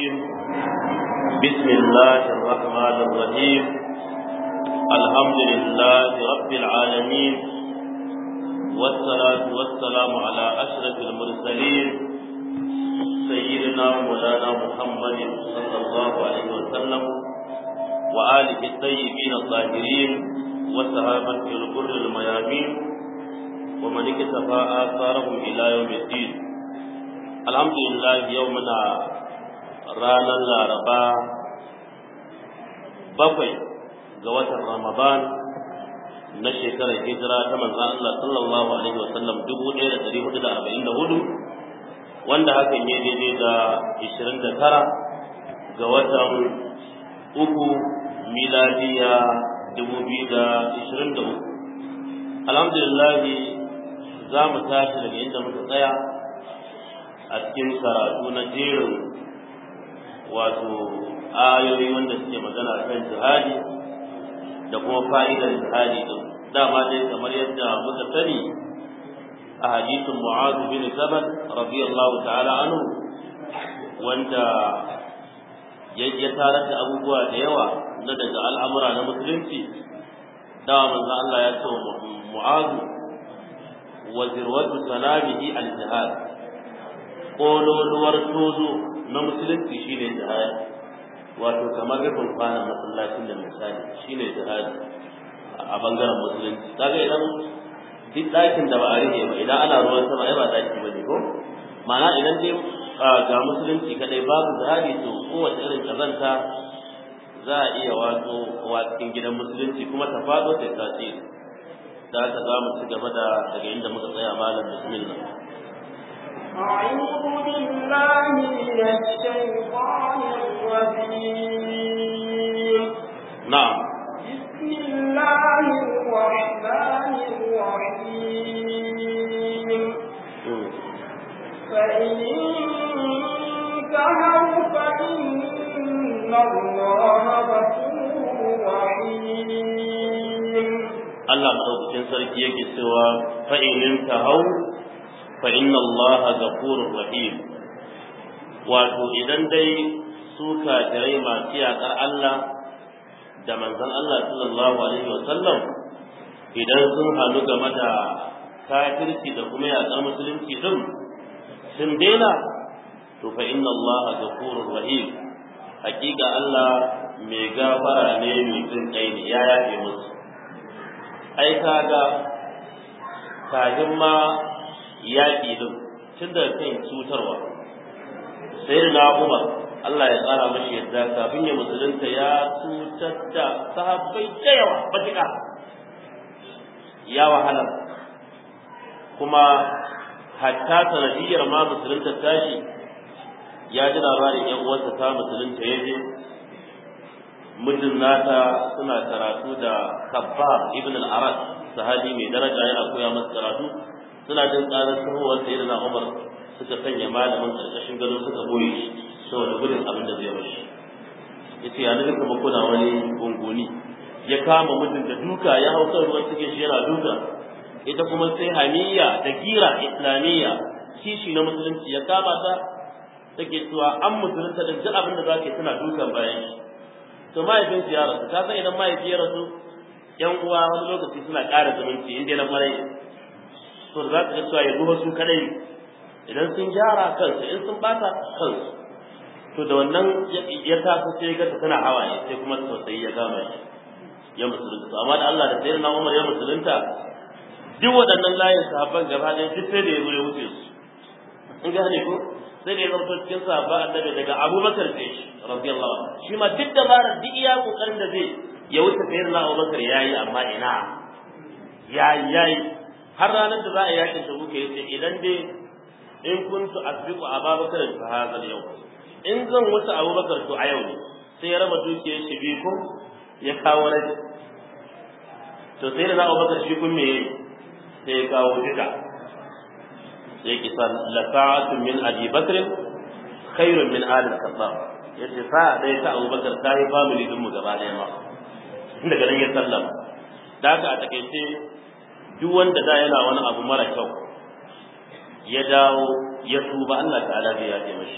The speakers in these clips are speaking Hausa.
الرجيم بسم الله الرحمن الرحيم الحمد لله رب العالمين والصلاة والسلام على أشرف المرسلين سيدنا مولانا محمد صلى الله عليه وسلم وآله الطيبين الطاهرين وصحابته الغر الميامين ومن اكتفى آثارهم إلى يوم الدين الحمد لله يومنا رانا الأربعاء بقي جوات رمضان na shekarar hijira ta manzan Allah sallallahu alaihi wa sallam dubu ɗaya da ɗari hudu da arba'in da hudu wanda hakan ya daidai da ishirin da tara ga watan uku miladiya dubu biyu da ishirin da uku alhamdulillah za mu tashi daga inda muka tsaya a cikin karatu na jerin wato ayoyi wanda suke magana kan jihadi da kuma fa'idar jihadi din dama dai kamar yadda muka sani a hadisin Mu'adh bin Jabal radiyallahu ta'ala anhu wanda ya tarar da abubuwa da yawa na daga al'amura na musulunci dawa manzo Allah ya ce Mu'adh wa zirwatu salamihi al-jihad kololuwar tozo na musulunci shine jihadi wato kamar rufin kwanan masallacin da misali shine jihadi a bangaren musulunci kaga idan duk ɗakin da ba a rike ba idan ana ruwan sama ai ba ɗaki bane ko ma'ana idan dai ga musulunci kadai babu jihadi to kowace irin kazanta za a iya wato wa cikin gidan musulunci kuma ta faɗo ta tasiri da haka za mu ci gaba da daga inda muka tsaya malam bismillah أعوذ بالله من الشيطان الرجيم نعم بسم الله الرحمن الرحيم فإن انتهوا فإن الله غفور رحيم Allah madaukakin sarki yake cewa fa in tahau fa inna Allah ghafurur rahim wato idan dai su kafirai masu yaƙar Allah da manzon Allah sallallahu alaihi wa sallam idan sun halu game da kafirci da kuma yaƙar musulunci din sun daina to fa inna Allah ghafurur rahim hakika Allah mai gafara ne mai jin kai ne ya yafe musu ai kaga kafin ma yaƙi din tun da kan cutarwa sai da Umar Allah ya tsara mashi yadda kafin ya musulunta ya cutar da sahabbai da yawa matuƙa ya wahala kuma hatta sanadiyar ma musulunta tashi ya ji labarin yan uwarsa ta musulunta ya je mijin nata suna karatu da kabbar ibn al-arad sahabi mai daraja yana koya masa karatu suna jin karar sahowar sayyidina umar suka sanya malamin karkashin gado suka boye shi saboda gudun abin da zai mashi yace ya naga kuma kuna wani gunguni ya kama mijin da duka ya hau kan ruwan cikin shi yana duka ita kuma sai hamiya da gira islamiyya kishi na musulunci ya kama ta take cewa an musulunta da duk abin da zaka tana dukan bayan shi to mahaifin su ya rasu ka san idan mahaifi ya rasu yan uwa wani lokaci suna ƙara zumunci in dai na kwarai to za ka ga cewa ya duba su kadai idan sun gyara kansu in sun bata kansu to da wannan ya taso sai ga ta tana hawaye sai kuma tausayi ya gama shi ya musulunta amma da Allah da sayyidina Umar ya musulunta duk waɗannan layin sahabban gaba ɗaya duk sai da ya zo ya wuce su in gane ko sai da ya zama cikin sahabba annabi daga Abubakar sai shi radiyallahu anhu shi ma duk dabarar duk iya kokarin da zai ya wuce sayyidina Abubakar yayi amma ina yayi yayi har ranar da za a yakin Tabuk yace idan dai in kuntu asbiqu Abubakar fa hadha al-yawm in zan wuce Abubakar to a yau ne sai ya raba dukiyar shi bi ko ya kawo raji to sai da Abubakar shi kun me sai ya kawo duka sai ki san la sa'atun min Abi Bakr khairun min ali al-Khattab yace sa'a dai ta Abubakar ta yi family din mu gaba daya ma daga nan ya sallama da haka a takaice duk wanda da yana wani abu mara kyau ya dawo ya tuba Allah ta'ala zai yafe mashi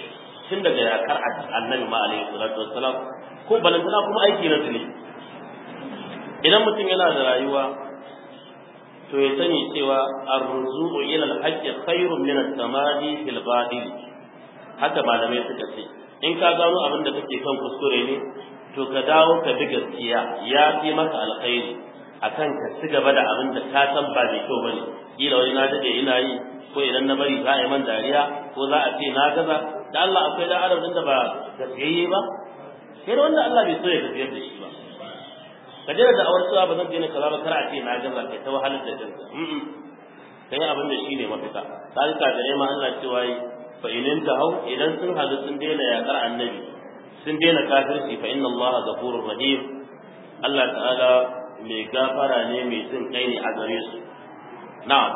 tun daga yakar annabi ma alaihi salatu wassalam ko balantana kuma aiki na zuni idan mutum yana da rayuwa to ya sani cewa arzuqu ila al-haqqi khairun min at-tamadi fil batil haka malamai suka ce in ka gano abin da kake kan kuskure ne to ka dawo ka bi gaskiya ya fi maka alkhairi akan ka ci gaba da abin da ka san ba mai kyau bane kila wani na dade ina yi ko idan na bari za a yi man dariya ko za a ce na gaza da Allah akwai da adam da ba gaskiyayye ba sai da wanda Allah bai so ya gaskiyar da shi ba ka jira da awar cewa ba zan daina kaza ba kar a ce na gaza kai ta wahalar da kanka kai abin da shine mafita sai ka gare ma Allah cewa yi fa in hau idan sun hadu sun daina yakar annabi sun daina kafirci fa inna Allah ghafurur rahim Allah ta'ala mai gafara ne mai jin kai ne a gare su na'am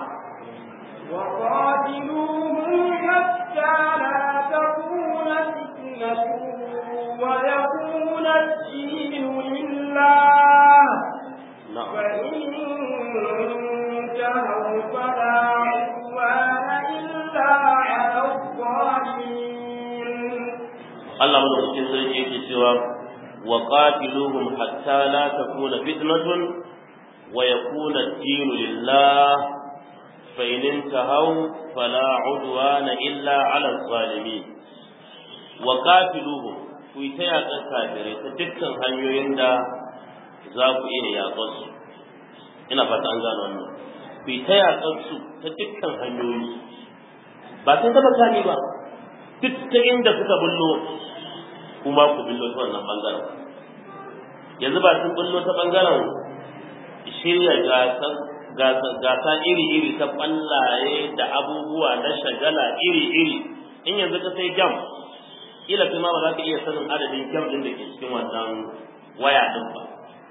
وقاتلوهم حتى لا تكون فتنة ويكون الدين لله na'am فإن انتهوا فلا عدوان إلا على الظالمين Allah madaukakin sarki yake cewa wa qatiluhum hatta la takuna fitnatun wa yakuna ad-dinu lillah fa in intahaw fala udwana illa 'ala adh-dhalimin wa qatiluhum ku ta yaƙar kafirai ta dukkan hanyoyin da za ku iya yaƙar su ina fata an gano wannan ku ta yaƙar su ta dukkan hanyoyi ba sai ta makami ba duk ta inda suka bullo kuma ku bullo ta wannan bangaren yanzu ba sun bullo ta bangaren shirya gasa iri-iri ta kwallaye da abubuwa na shagala iri-iri in yanzu ka sai jam ila kuma ba za ka iya sanin adadin jam din da ke cikin wannan waya din ba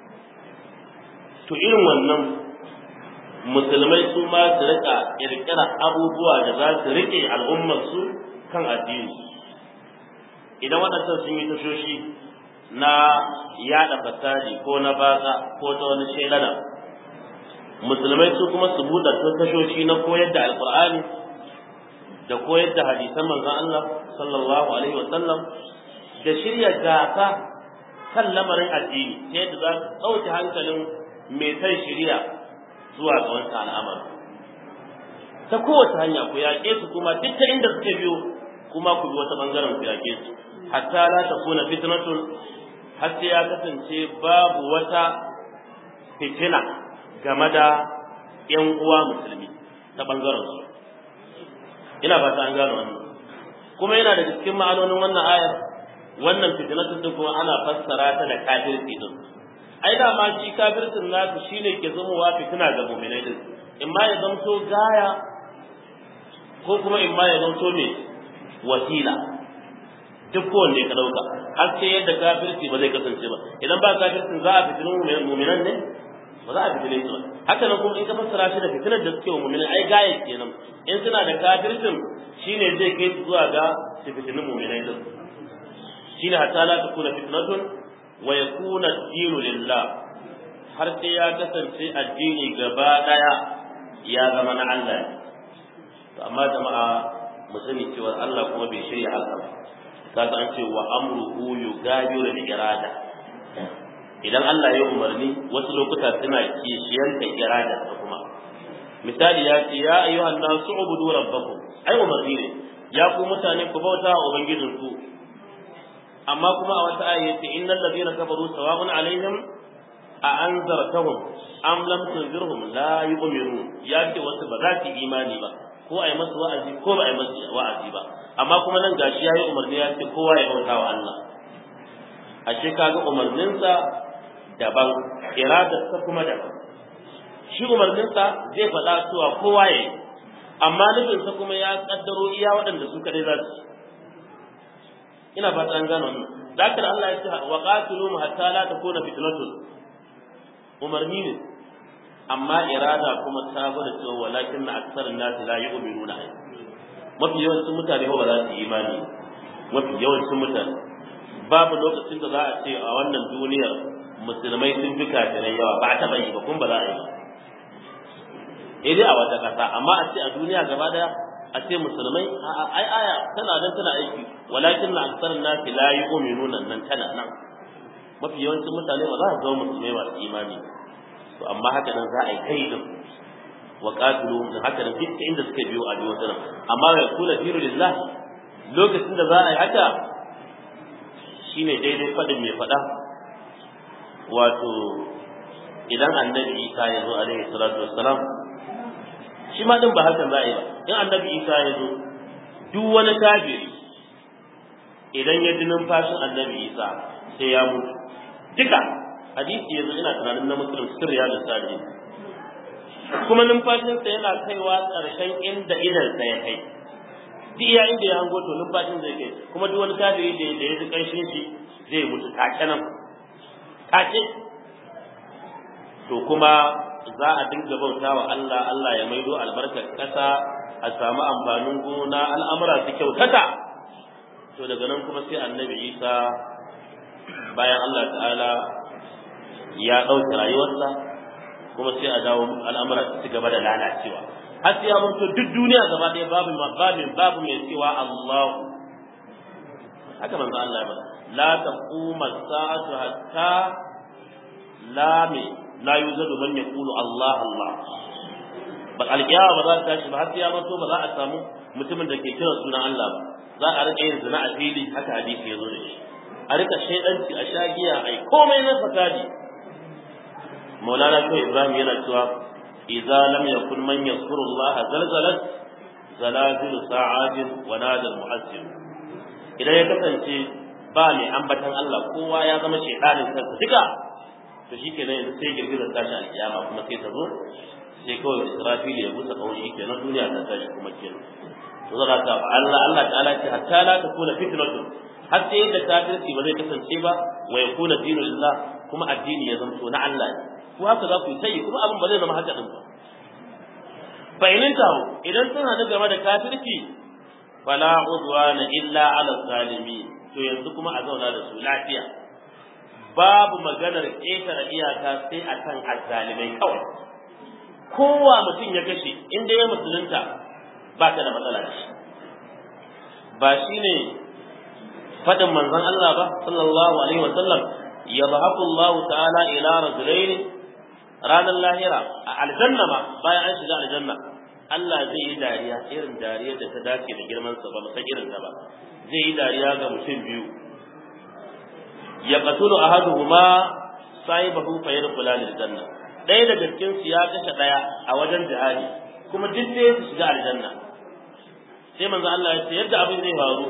to irin wannan musulmai su ma su rika kirkira abubuwa da za su rike al'ummar su kan addini idan waɗannan sun yi tashoshi na yaɗa fasadi ko na batsa ko ta wani shelana musulmai su kuma su buɗe tashoshi na koyar da alƙur'ani da koyar da hadisan manzon Allah sallallahu alaihi wa sallam da shirya gasa kan lamarin addini ta yadda za su ɗauke hankalin mai san shirya zuwa ga wancan al'amari ta kowace hanya ku yaƙe su kuma duk ta inda suke biyo kuma ku bi wata bangaren ku yaƙe su hatta la takuna fitnatun har sai ya kasance babu wata fitina game da ƴan uwa musulmi ta bangaren su ina fata an gano wannan kuma yana da cikin ma'anonin wannan ayar wannan fitnatun din kuma ana fassara ta da kafirci din ai da ma shi kafircin nasu shine ke zamowa fitina ga mu'minai din in ma ya zamto gaya ko kuma in ma ya zamto me wasila duk kowanne ka dauka har sai yadda kafirci ba zai kasance ba idan ba kafircin za a fitinin mu'minan ne ba za a fitine su ba haka nan kuma in ka fassara shi da fitinar da suke wa mu'minan ai gaya kenan in suna da kafircin shine zai kai su zuwa ga su fitinin mu'minai din shine hatta la takuna fitnatun wa yakuna ad-dinu lillah har sai ya kasance addini gaba daya ya zama na Allah to amma jama'a mu sani cewa Allah kuma bai shirya haka ba kaga an ce wa amruhu yugabiru al-irada idan Allah ya umarni wasu lokuta suna kishiyanta irada ta kuma misali ya ce ya ayyuhan nasu ubudu rabbakum ai umarni ne ya ku mutane ku bauta wa ubangijinku amma kuma a wata aya yace innal ladina kafaru sawa'un alaihim a anzartahum am lam tunzirhum la yu'minun ya ce wasu ba za su imani ba ko ai masu wa'azi ko ba ai masu wa'azi ba amma kuma nan gashi yayi umarni ya ce kowa ya bauta wa Allah ashe kaga umarninsa daban iradarsa kuma daban shi umarninsa zai faɗa cewa kowa ya yi amma nufinsa kuma ya kaddaro iya waɗanda su kadai za su ina fata an gano wannan zakar Allah ya ce wa qatilu hatta la takuna fitnatun umarni ne amma irada kuma ta gwada cewa walakin na aksarin nasi la yu'minuna mafi yawancin mutane ba za su yi imani mafi yawancin mutane babu lokacin da za a ce a wannan duniyar musulmai sun fi kafirai yawa ba a taɓa yi ba kun ba za a yi ba dai a wata ƙasa amma a ce a duniya gaba daya a ce musulmai ai aya tana nan tana aiki walakin na aksar nasi la yu'minuna nan tana nan mafi yawancin mutane ba za su zama musulmai masu imani to amma haka nan za a yi kai din wa qatilu haka nan duk inda suka biyo a biyo tana amma ya kula diru lillah lokacin da za a yi haka shine daidai fadin mai fada wato idan annabi Isa ya zo alaihi salatu wassalam shi ma din ba hakan za a yi ba in annabi Isa ya zo duk wani kafiri idan ya ji numfashin annabi Isa sai ya mutu duka hadisi yanzu ina tunanin na muslim sirriya da sadi kuma numfashinsa yana kaiwa ƙarshen inda idansa ya kai duk iya inda ya hango to numfashin zai kai kuma duk wani kafiri da da ya ji ƙarshen shi zai mutu take nan take to kuma za a dinga bauta wa Allah Allah ya maido albarkar ƙasa a samu amfanin gona al'amura su kyautata to daga nan kuma sai annabi Isa bayan Allah ta'ala ya ɗauke rayuwarsa kuma sai a dawo al'amura su gaba da lalacewa har sai ya mutu duk duniya gaba ɗaya babu babu babu mai cewa Allah haka manzo Allah ya bada la taquma sa'atu hatta la mi la yuzadu man yaqulu Allah Allah ba alƙiyama ba za ta tashi ba har sai ya mutu ba za a samu mutumin da ke kira sunan Allah ba za a rika yin zina a fili haka hadisi ya zo da shi a rika shaidanci a shagiya ai komai na fasadi maulana ko ibrahim yana cewa idza lam yakun man yazkuru allah zalzalat zalazil sa'atin wa nadal mu'azzim idan ya kasance ba mai ambatan Allah kowa ya zama shaidanin kansa duka to shikenan yanzu sai girgizar tashi alkiyama kuma sai ta zo sai kawai israfil ya busa kawai shikenan duniya ta tashi kuma kenan to zaka ta Allah Allah ta'ala ce hatta la takuna fitnatun har sai da kafirci ba zai kasance ba wa yakuna dinu lillah kuma addini ya zanto na Allah ne ko haka za ku yi tayi kuma abin ba zai zama haka din ba bayanin tawo idan sun hadu game da kafirci fala udwana illa ala zalimin to yanzu kuma a zauna da su lafiya babu maganar ƙetare iyaka sai akan azzalimai kawai kowa mutum ya kashe inda ya musulunta ba ka da matsala da shi ba shine fadin manzon Allah ba sallallahu alaihi wasallam yadhaku Allah ta'ala ila rajulaini ranar lahira a aljanna ma bayan an shiga aljanna Allah zai yi dariya irin dariyar da ta dace da girman sa ba san irin ta ba zai yi dariya ga mutum biyu ya qatulu ahaduhuma sahibahu fa yadkhula aljanna ɗaya daga cikin su ya kashe ɗaya a wajen jihadi kuma duk sai su shiga aljanna sai manzo Allah ya ce yadda abin zai faru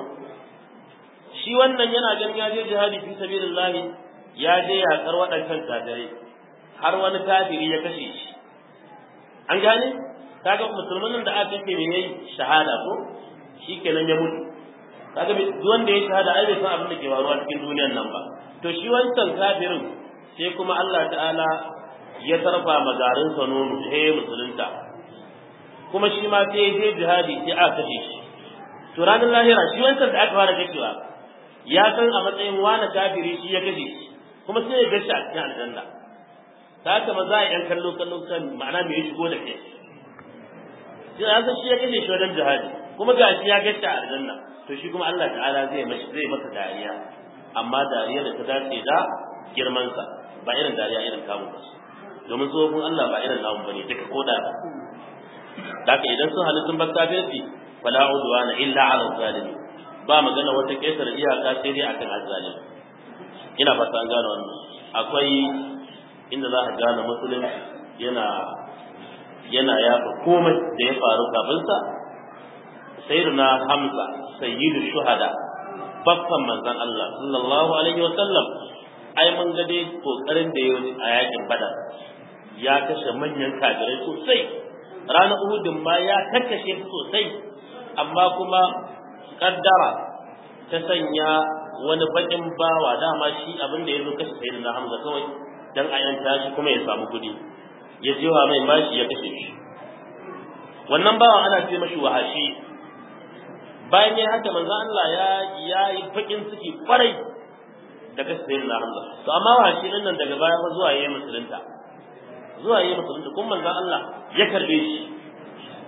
shi wannan yana ganin ya je jihadi fi sabilillah ya je yakar waɗancan kafirai har wani kafiri ya kashe shi an gane kaga musulmanin da aka kashe me yayi shahada ko shikenan ya mutu kaga duk wanda ya shahada ai bai san abin da ke faruwa cikin duniyar nan ba to shi wancan kafirin sai kuma Allah ta'ala ya tarfa magarin sa nono sai musulunta kuma shi ma sai ya je jihadi sai aka kashe shi to ranar lahira shi wancan da aka fara kashewa ya san a matsayin wani kafiri shi ya kashe shi kuma sai ya gashi a cikin aljanna ta haka ma za a yan kallo kallo kan ma'ana me ya shigo da kai sai ya san shi ya kashe shi wajen jihadi kuma ga shi ya gashi a aljanna to shi kuma Allah ta'ala zai mashi zai masa dariya amma dariya da ta dace da girmansa ba irin dariya irin kamun ba domin tsohon Allah ba irin namun bane duka ko da da haka idan sun halittun bar kafirci fala udwana illa ala zalimin ba magana wata kesar iyaka sai dai akan azzalim ina fata an gane wannan akwai inda za ka gane musulunci yana yana yafa komai da ya faru kafin sa sayyiduna hamza sayyidu shuhada babban manzon Allah sallallahu alaihi wa sallam ai mun ga dai kokarin da yayi a yakin badar ya kashe manyan kafirai sosai ranar uhudin ma ya kakkashe su sosai amma kuma kaddara ta sanya wani bakin bawa dama shi abin da ya zo kashe sai da Hamza kawai dan a yanta shi kuma ya samu kudi ya jiwa mai bashi ya kashe shi wannan bawan ana ce mashi wahashi bayan ya haka manzo Allah ya ya yi bakin ciki kwarai da kashe sai da Hamza to amma wahashi din nan daga baya fa zuwa yayin musulunta zuwa yayin musulunta kuma manzo Allah ya karbe shi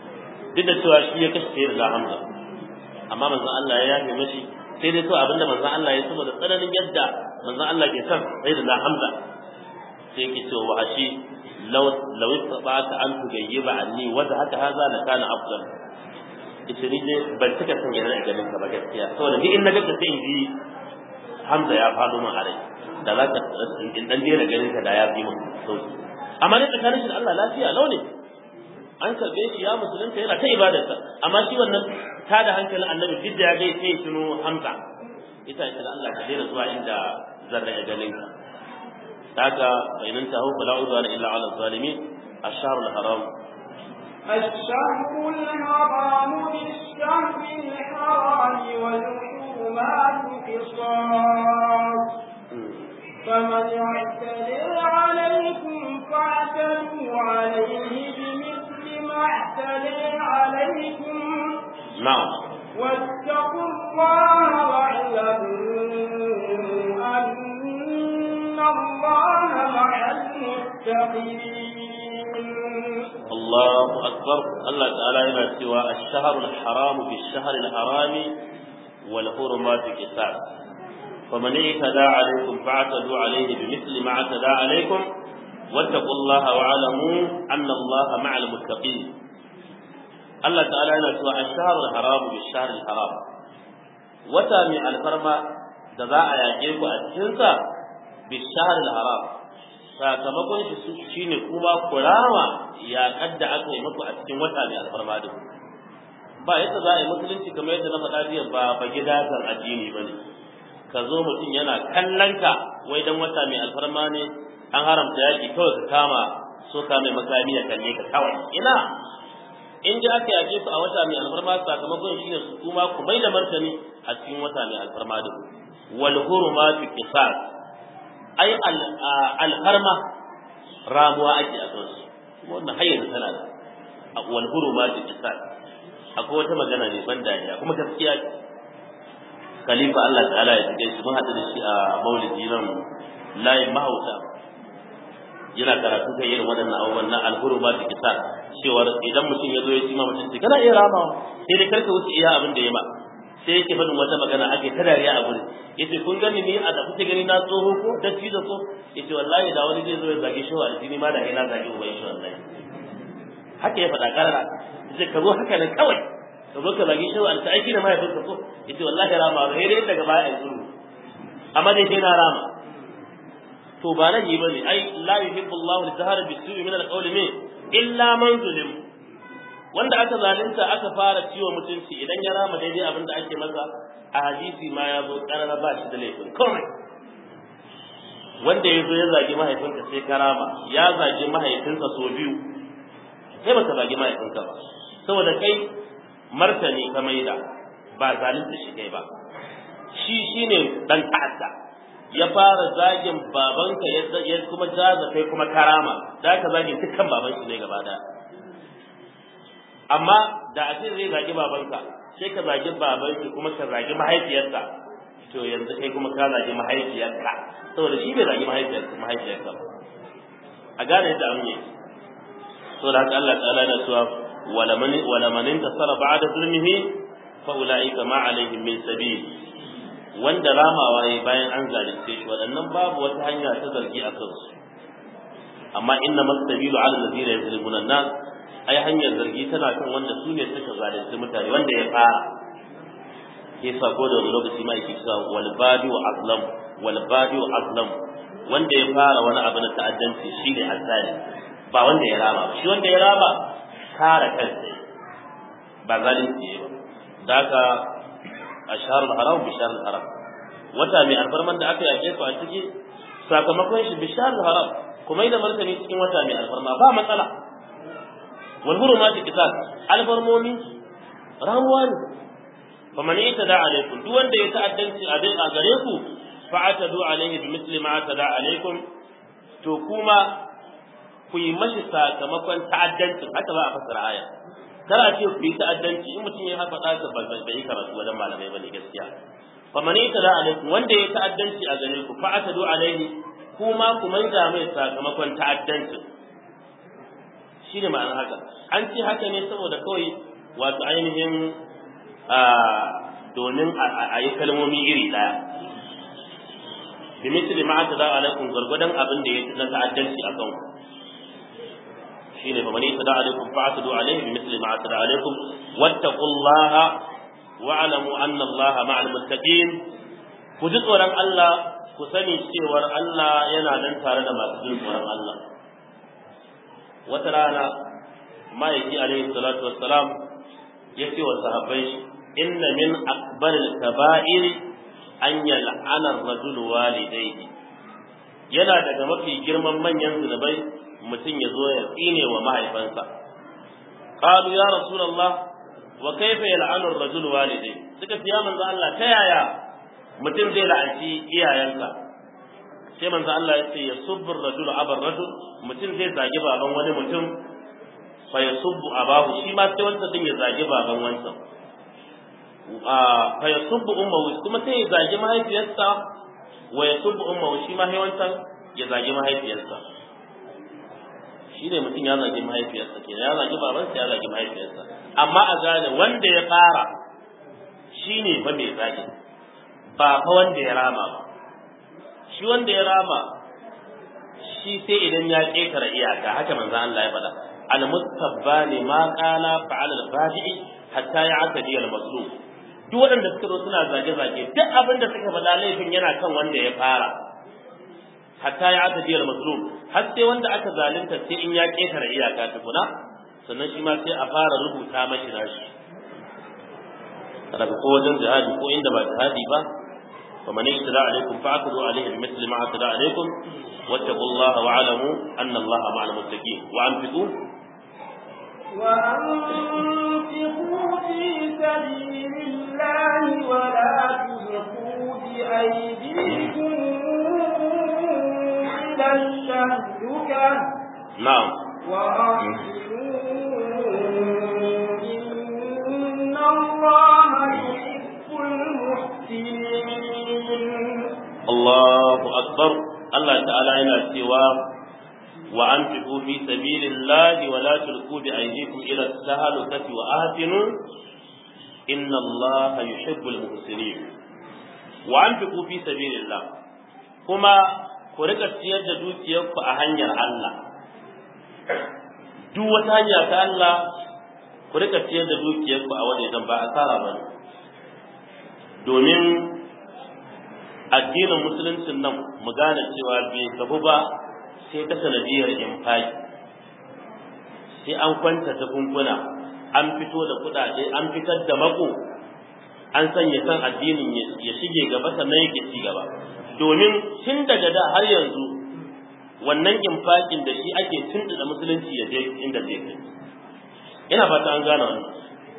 duk da cewa shi ya kashe sai da Hamza amma manzon Allah ya yafe mashi sai dai to abinda manzon Allah ya saboda tsananin yadda manzon Allah ke son sai da Hamza sai yake cewa wa ashi law law istabata an tugayyiba anni wa haka haza la kana afdal ita ni dai ban cika son yana da ganin ka ba gaskiya saboda ni in na ga sai in ji Hamza ya faɗo min a rai da za ka in dan daina ganin ka da ya fi min sauki amma dai tsakanin shi da Allah lafiya lau ne an karbe shi ya musulunta yana ta ibadarsa amma shi wannan ta da hankalin annabi duk da ya ga sai tuno Hamza ita ita da Allah ka daina zuwa inda zan rage ganin ka daga bayanan ta hukula la udwana illa ala zalimin الشهر الحرام الشهر الحرام بالشهر الحرام والحرمات قصاص فمن اعتدى عليكم فاعتدوا عليه بمثل ما اعتدى عليكم نعم واتقوا الله واعلموا أن الله مع المتقين الله أكبر الله تعالى هنا سوى الشهر الحرام بالشهر الحرام والحرمات قصاص فمن اعتدى عليكم فاعتدوا عليه بمثل ما اعتدى عليكم واتقوا الله واعلموا أن الله مع المتقين الله تعالى هنا سوى الشهر الحرام بالشهر الحرام وتامي الفرما da za a yaƙe ku a cikinsa bishahar haram sakamakon shi shine kuma kurama yaƙar da aka yi muku a cikin wata mai alfarma din ba yadda za a yi musulunci kamar yadda na faɗa jiya ba ba gidajen addini ba ne ka zo mutum yana kallon ka wai dan wata mai alfarma ne an haramta yaƙi kawai ka kama so ka mai makami ya kalle ka kawai ina in ji aka yaƙe ku a wata mai alfarma sakamakon shine su kuma ku mai da martani a cikin wata mai alfarma din wal hurumatu qisas ai alfarma ramuwa ake a kansu wannan har yanzu tana da wal hurumatu qisas akwai wata magana ne ban dariya kuma gaskiya ce khalifa Allah ta'ala ya tsike shi mun hadu da shi a maulidi nan layin mahauta yana karatu kan irin waɗannan abubuwan na alhurumatu qisas cewar idan mutum ya zo ya ci ma mutum kana iya ramawa sai dai karka wuce iya abin da ya ma sai yake faɗin wata magana ake ta dariya a gurin yace kun gani ni a da kuke gani na tsoho ko da ci da ko yace wallahi da wani zai zo ya zage shi wa aljini ma da ina zage uban shi wallahi haka ya faɗa karara yace ka zo haka ne kawai ka zo ka zage shi wa aljini aiki da mahaifinka ko yace wallahi rama ba sai dai daga baya ai tsuru amma dai sai na rama to ba nan yi bane ai la yuhibbu Allahu al-jahra bis-su'i min al-qawli min illa man zulim wanda aka zalunta aka fara ciwo mutunci idan ya rama daidai abin da ake masa a hadisi ma ya zo karara ba shi da laifin komai wanda ya zo ya zagi mahaifinka sai ka rama ya zagi mahaifinsa so biyu sai baka zagi mahaifinka ba saboda kai martani ka maida ba zalunta shi kai ba shi shine dan ta'adda ya fara zagin babanka ya kuma jaza kai kuma karama da ka zagin dukkan baban shi ne gaba daya amma da a ce zai zagi babanka sai ka zagi babanki kuma ka zagi mahaifiyarsa to yanzu kai kuma ka zagi mahaifiyarka saboda shi bai zagi mahaifiyarsa mahaifiyarka ba a gane yadda an yi saboda haka Allah ta'ala na cewa wala man wala man intasara ba'da zulmihi fa ulaika ma alaihim min sabil wanda ramawa yayi bayan an zalunce shi waɗannan babu wata hanya ta zargi a kansu amma inna masabilu ala alladhina yazlimuna an-nas ai hanyar zargi tana kan wanda su ne suka zalunci mutane wanda ya fara ke sako da wani lokaci ma yake cewa wal badiu azlam wal badiu azlam wanda ya fara wani abu na ta'addanci shine azzali ba wanda ya rama ba shi wanda ya rama kare kansa ba zalunci ba da haka ashar haram bi shahr haram wata mai alfarman da aka yake su a ciki sakamakon shi bi shahr haram kuma da martani cikin wata mai alfarma ba matsala wal hurumati qisas alfarmomi ramuwa ne fa man itada alaikum duk wanda ya ta'addanci a dai a gare ku fa atadu alaihi bi misli ma atada alaikum to kuma ku yi mashi sakamakon ta'addancin haka za a fassara aya kar a ce ku yi ta'addanci in mutum ya haka ɗaka ba bai yi karatu wajen malamai bane gaskiya fa man itada alaikum wanda ya ta'addanci a gare ku fa atadu alaihi kuma ku maida mai sakamakon ta'addancin shi ne ma'anar haka an ce haka ne saboda kawai wato ainihin domin a yi kalmomi iri ɗaya bi misli ma ta da alaikum gwargwadon abin da ya na ta'addanci a kanku shine fa man yatada alaikum fa'tadu alaihi bi misli ma tada alaikum wattaqullaha wa'lamu anna allaha ma'al muttaqin ku ji tsoron Allah ku sani cewar Allah yana nan tare da masu jin tsoron Allah wata rana ma'aiki alaihi salatu wassalam ya ce wa sahabbai inna min akbaril kaba'ir an yal'ana ar-rajul walidayhi yana daga mafi girman manyan zunubai mutum ya zo ya tsine wa mahaifansa qalu ya rasulullah wa kaifa yal'anu ar-rajul walidayhi suka ce ya manzo Allah ta yaya mutum zai la'anci iyayensa sai manzo Allah ya ce ya subbu ar-rajul abar rajul mutum zai zagi baban wani mutum fa yasubbu abahu shi ma sai wanda din ya zagi baban wansa fa yasubbu ummuhu kuma sai ya zagi mahaifiyarsa wa yasubbu ummuhu shi ma wancan ya zagi mahaifiyarsa shi ne mutum ya zagi mahaifiyarsa kenan ya zagi babansa ya zagi mahaifiyarsa amma a gane wanda ya fara shi ne fa mai zagi ba fa wanda ya rama ba shi wanda ya rama shi sai idan ya ƙetare iyaka haka manzo Allah ya faɗa al-mustabbani ma qala fa'ala al-fadi'i hatta ya'tadi al-mazlum duk waɗanda suka zo suna zage-zage duk abin da suka faɗa laifin yana kan wanda ya fara hatta ya aka diyar mazlum har sai wanda aka zalunta sai in ya ƙetare iyaka tukuna sannan shi ma sai a fara rubuta mashi nashi daga ko wajen jihadi ko inda ba jihadi ba fa man yajtara alaikum fa'khudhu alaihi bimithli ma atada alaikum wattaqullaha wa'lamu anna allaha ma'al muttaqin wa anfiqu وأنفقوا في سبيل الله ولا تلقوا بأيديكم إلى التهلكة na'am وأحسنوا إن الله يحب المحسنين Allahu akbar Allah ta'ala yana cewa wa anfiqu fi sabilillahi wa la tulqu bi aydikum ila at-tahlukati wa ahsinu inna Allaha yuhibbul muhsinin wa anfiqu fi sabilillah kuma ku rika ciyar da dukiyarku a hanyar Allah duk wata hanya ta Allah ku rika ciyar da dukiyarku a wajen ba asara ba domin addinin musuluncin nan mu gane cewa bai gabu ba sai ta sanadiyar infaki sai an kwanta ta kunkuna an fito da kudade an fitar da mako an sanya san addinin ya shige gaba sannan yake ci gaba domin tun daga da har yanzu wannan infakin da shi ake tuntuɗa musulunci ya je inda zai kai ina fata an gane wannan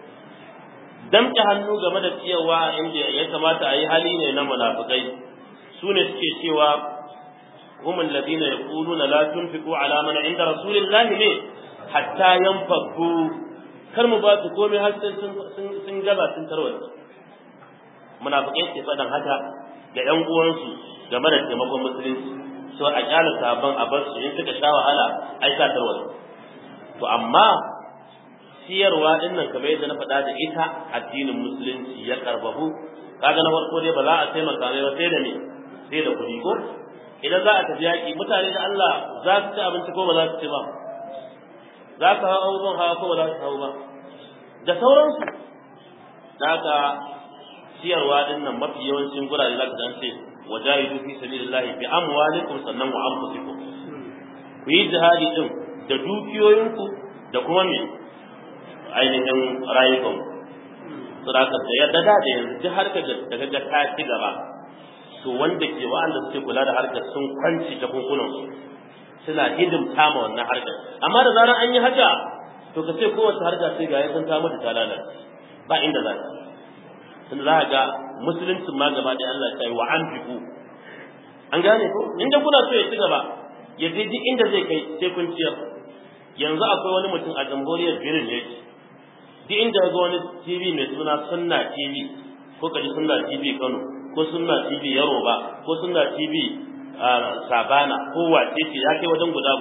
damƙe hannu game da cewa inda ya kamata a yi hali ne na munafukai su ne suke cewa هم الذين يقولون لا تنفقوا على من عند رسول الله ne hatta yanfaku kar mu ba su komai har sai sun gaba sun tarwata munafikai ke faɗan haka ga ƴan uwansu game da taimakon musulunci so a kyala sabon a bar su in suka sha wahala ai sa tarwata to amma siyarwa din nan kamar yadda na faɗa da ita addinin musulunci ya karbabu kaga na farko dai ba za a taimaka mai ba sai da ne sai da kuɗi ko idan za a tafi yaƙi mutane da Allah za su ci abinci ko ba za su ci ba za ka hau abubuwan hawa ko ba za su hau ba da sauransu da haka siyarwa din nan mafi yawancin gurare za ka dan ce wajahidu fi sabilillahi bi amwalikum sannan wa anfusikum ku yi jihadi din da dukiyoyinku da kuma me ainihin rayukanku saboda da yadda da yanzu duk harkar da kaga ta ci gaba to wanda ke wa'anda suke kula da harkar sun kwanci ta kunkunan su suna hidimta ma wannan harkar amma da zarar an yi haka to ka ce kowace harka sai ga sun ta mutu ta lalace ba inda za ta tunda za ka ga musuluncin ma gaba da Allah ta yi wa an fiku an gane ko inda kuna so ya ci gaba ya je duk inda zai kai sai kun ciyar yanzu akwai wani mutum a jamhuriyar Benin yake duk inda ga wani TV mai suna Sunna TV ko kaji Sunna TV Kano ko sunna TV Yaroba ko sunna TV Sabana ko wace ce ya kai wajen guda goma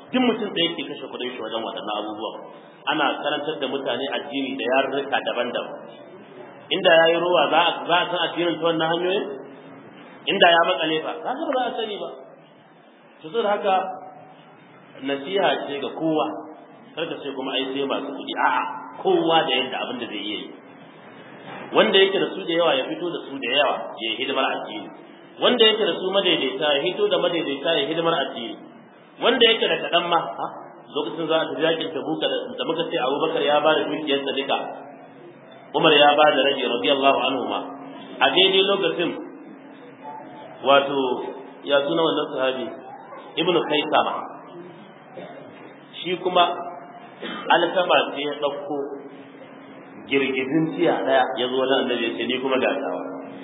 duk mutum da yake kashe kuɗin shi wajen waɗannan abubuwan ana karantar da mutane addini da yarurruka daban-daban inda ya yi ruwa za a san addinin ta wannan hanyoyin inda ya makale fa za ba za a sani ba to saboda haka nasiha ce ga kowa kar ka ce kuma ai sai masu kuɗi a'a kowa da yadda abin da zai iya yi wanda yake da su da yawa ya fito da su da yawa ya yi hidimar addini wanda yake da su madaidaita ya hito da madaidaita ya hidimar addini wanda yake da kaɗan ma lokacin za a tafi yakin tabuka da muka ce abubakar ya ba da dukiyarsa duka umar ya ba da rage radiyallahu anhu ma a daidai lokacin wato ya suna wannan sahabi ibnu kaisama shi kuma alkama ce ya ɗauko girgizin tiya ɗaya ya zo wajen annabi ya ce ni kuma gatawa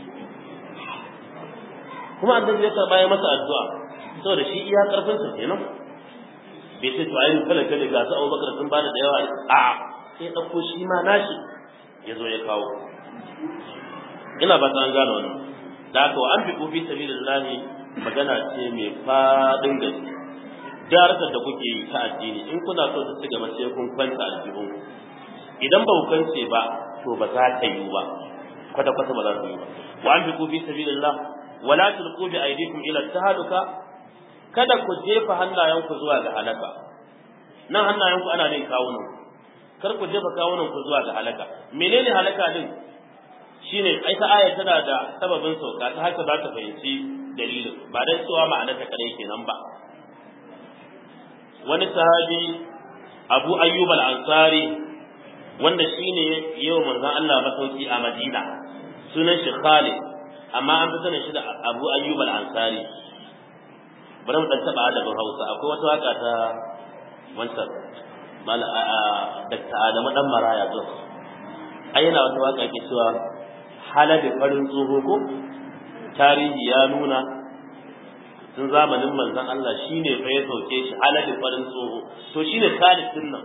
kuma annabi ya karɓa ya masa addu'a saboda shi iya ƙarfinsa kenan bai ce to ayi kala kala ga su Abubakar sun bada da yawa a sai ya ɗauko shi ma nashi ya zo ya kawo ina ba an gane wannan da haka wa an fi kofi sabilillahi magana ce mai faɗin gaske jarkar da kuke yi ta addini in kuna so ta ci gaba sai kun kwanta aljihun idan ba ku kwance ba to ba za ta yi ba kwata kwata ba za ta yi ba wa an fi kofi sabilillah wala tulqu bi aydikum ila tahaluka kada ku jefa hannayenku zuwa ga halaka nan hannayenku ana ne kawunan kar ku jefa kawunan ku zuwa ga halaka menene halaka din shine ai ta aya tana da sababin sauka ta haka za ta fahimci dalilin ba dan cewa ma'anar ta kare kenan ba wani sahabi Abu Ayyub al-Ansari wanda shine yau manzon Allah masauki a Madina sunan shi Khalid amma an fi sanin shi da Abu Ayyub al-Ansari bari mu dan taba adabin Hausa akwai wata waka ta wancan mal Dr. Adamu dan Maraya zo ai yana wata waka ke cewa halabi farin tsoho ko tarihi ya nuna tun zamanin manzon Allah shine fa ya sauke shi halabi farin tsoho to shine Khalid din nan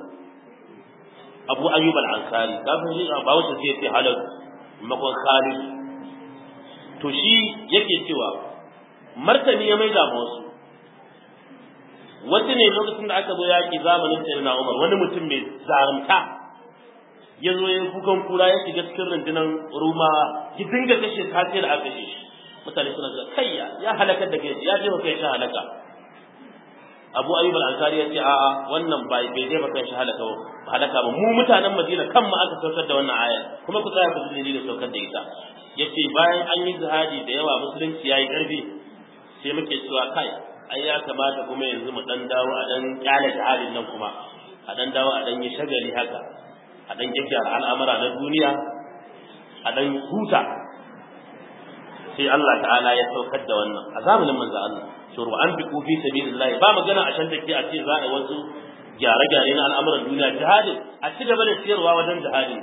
Abu Ayyub al-Ansari kafin shi ba wata sai ya ce halal makon Khalid to shi yake cewa martani ya maida ma wasu wasu ne lokacin da aka zo yaƙi zamanin sayyidina Umar wani mutum mai zarumta ya zo ya kukan kura ya shiga cikin rundunar Ruma ki dinga kashe kafir a kashe shi mutane suna ga kai ya halakar da kai ya je kai shi halaka Abu Ayyub al-Ansari ya ce a'a wannan ba bai je ba kai shi halaka ba halaka ba mu mutanen Madina kan mu aka saukar da wannan aya kuma ku tsaya ku ji dalilin saukar da ita yace bayan an yi jihadi da yawa musulunci yayi karfi sai muke cewa kai ai ya kamata kuma yanzu mu dan dawo a dan kyale jihadin nan kuma a dan dawo a dan yi shagali haka a dan gyaggyara al'amura na duniya a dan huta sai Allah ta'ala ya saukar da wannan a zamanin manzo Allah shuru an bi fi sabilillah ba magana a shan take a ce za a wasu gyare-gyare na al'amuran duniya jihadin a ci gaba da siyarwa wajen jihadin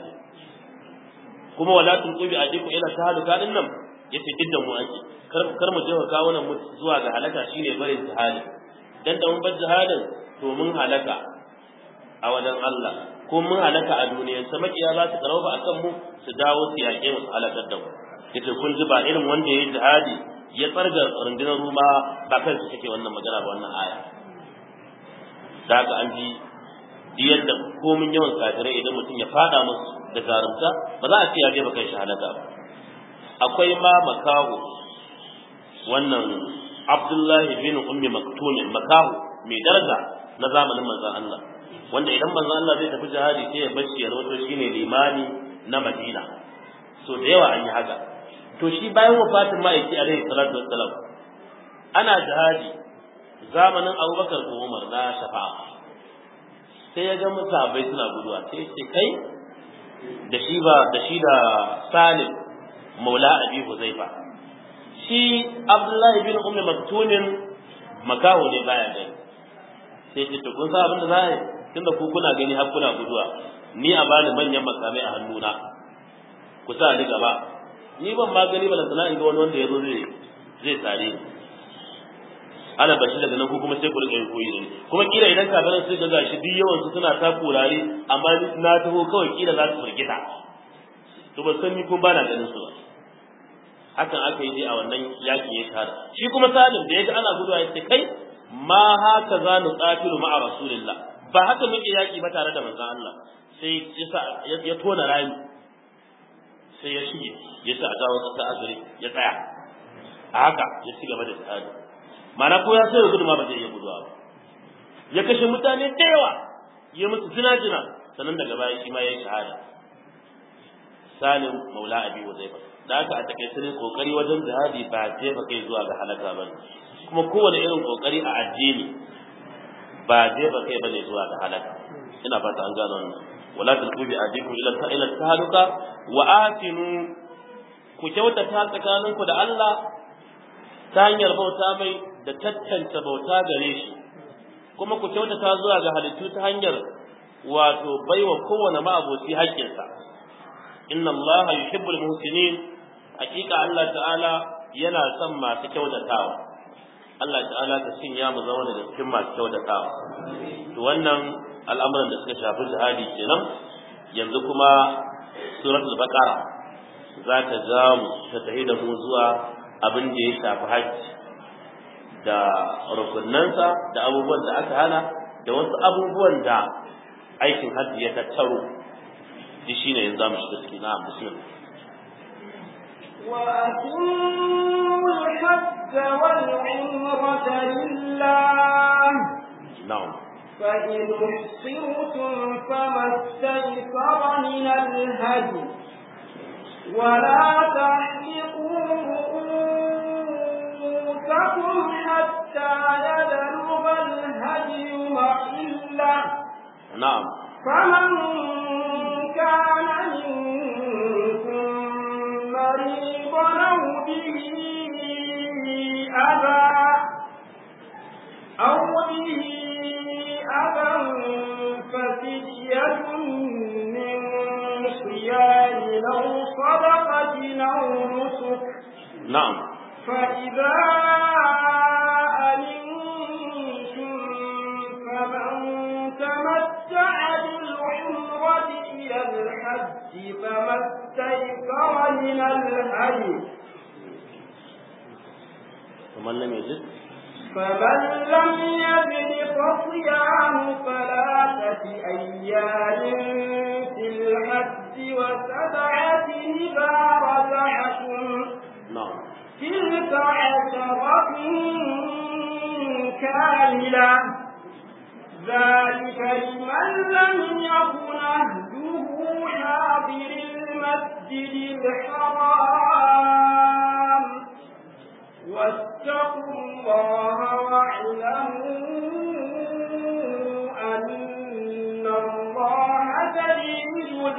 kuma wala tulqu bi adiku ila tahaluka din nan yace kidda mu ake kar kar mu je kawo nan mu zuwa ga halaka shine barin jihadi dan da mun bar jihadin to mun halaka a wajen Allah ko mun halaka a duniya sa makiya za su karauba akan mu su dawo su yaƙe mu su halakar da mu yace kun ji ba irin wanda yayi jihadi ya tsarga rundunar ruma ba kai su take wannan magana ba wannan aya da haka an ji yadda komin yawan kafirai idan mutum ya fada musu da zarumta ba za a ce ya je ba kai shahadata ba akwai ma makahu wannan Abdullahi bin Ummi Maktum makahu mai daraja na zamanin manzon Allah wanda idan manzon Allah zai tafi jihadi sai ya bashi ya rawato shine limani na Madina so da yawa an yi haka to shi bayan wafatin ma'aiki alaihi salatu wassalam ana jihadi zamanin Abubakar ko Umar na shafa'a sai ya ga mutabai suna guduwa sai ya ce kai da shi ba da shi da Salim maula Abi Huzaifa shi Abdullahi bin Ummi Maktunin makaho ne baya gani sai ce to kun san abin da za a yi tunda ku kuna gani har kuna guduwa ni a bani manyan makamai a hannuna ku sa ni gaba ni ban ma gani ba lantana in ga wani wanda ya zo zai zai tsare ni ana bashi daga nan ko kuma sai ku rika yin koyi ne kuma kila idan kafiran sai ga gashi duk yawan su suna ta kurare amma na taho kawai kila za su firgita to ba san ni ko ba na ganin su ba hakan aka yi dai a wannan yaki ya tara shi kuma salim da ya ga ana guduwa ya ce kai ma haka za nu qatilu ma'a rasulillah ba haka muke yaki ba tare da manzon Allah sai ya tona rami sai ya shige ya sa a dawo ta azuri ya tsaya a haka ya ci gaba da tsari mana ko ya sai gudu ma ba zai iya guduwa ba ya kashe mutane da yawa ya musu jina-jina sannan daga baya shi ma ya yi shahada salim maula abi wazaifa da aka a takaice ne kokari wajen jihadi ba jefa kai zuwa ga halaka ba kuma kowane irin kokari a addini ba jefa kai bane zuwa ga halaka ina fata an gano wannan wala tulqu bi adikum ila ila tahaluka wa atinu ku kyautata tsakaninku da Allah ta hanyar bauta mai da tattance bauta gare shi kuma ku kyautata zuwa ga halittu ta hanyar wato baiwa kowane ma'aboci haƙƙinsa inna Allah yuhibbul muhsinin hakika Allah ta'ala yana son masu kyautatawa Allah ta'ala ta shin ya mu zama da cikin masu kyautatawa to wannan al'amuran da suka shafi jihadi kenan yanzu kuma suratul baqara za ta ja mu ta tafi da mu zuwa abin da ya shafi hajji da rukunansa da abubuwan da aka hana da wasu abubuwan da aikin hajji ya tattaro shi shine yanzu za mu shiga ciki na bismillah وأتموا الحج والعمرة لله na'am فإن احصرتم فما استيسر من الهدي ولا تحلقوا رؤوسكم حتى يبلغ الهدي محله na'am فمن كان منكم مريضا أو به أذى أو به أذى ففدية من صيام أو صدقة أو نسك na'am فإذا أمنتم فمن تمتع بالعمرة إلى الحج فما استيسر من الهدي ومن لم يجد فمن لم يجد فصيام ثلاثة أيام في الحج وسبعة إذا رجعتم na'am تلك عشرة كاملة ذلك لمن لم يكن أهله حاضر المسجد الحرام واتقوا الله واعلموا أن الله شديد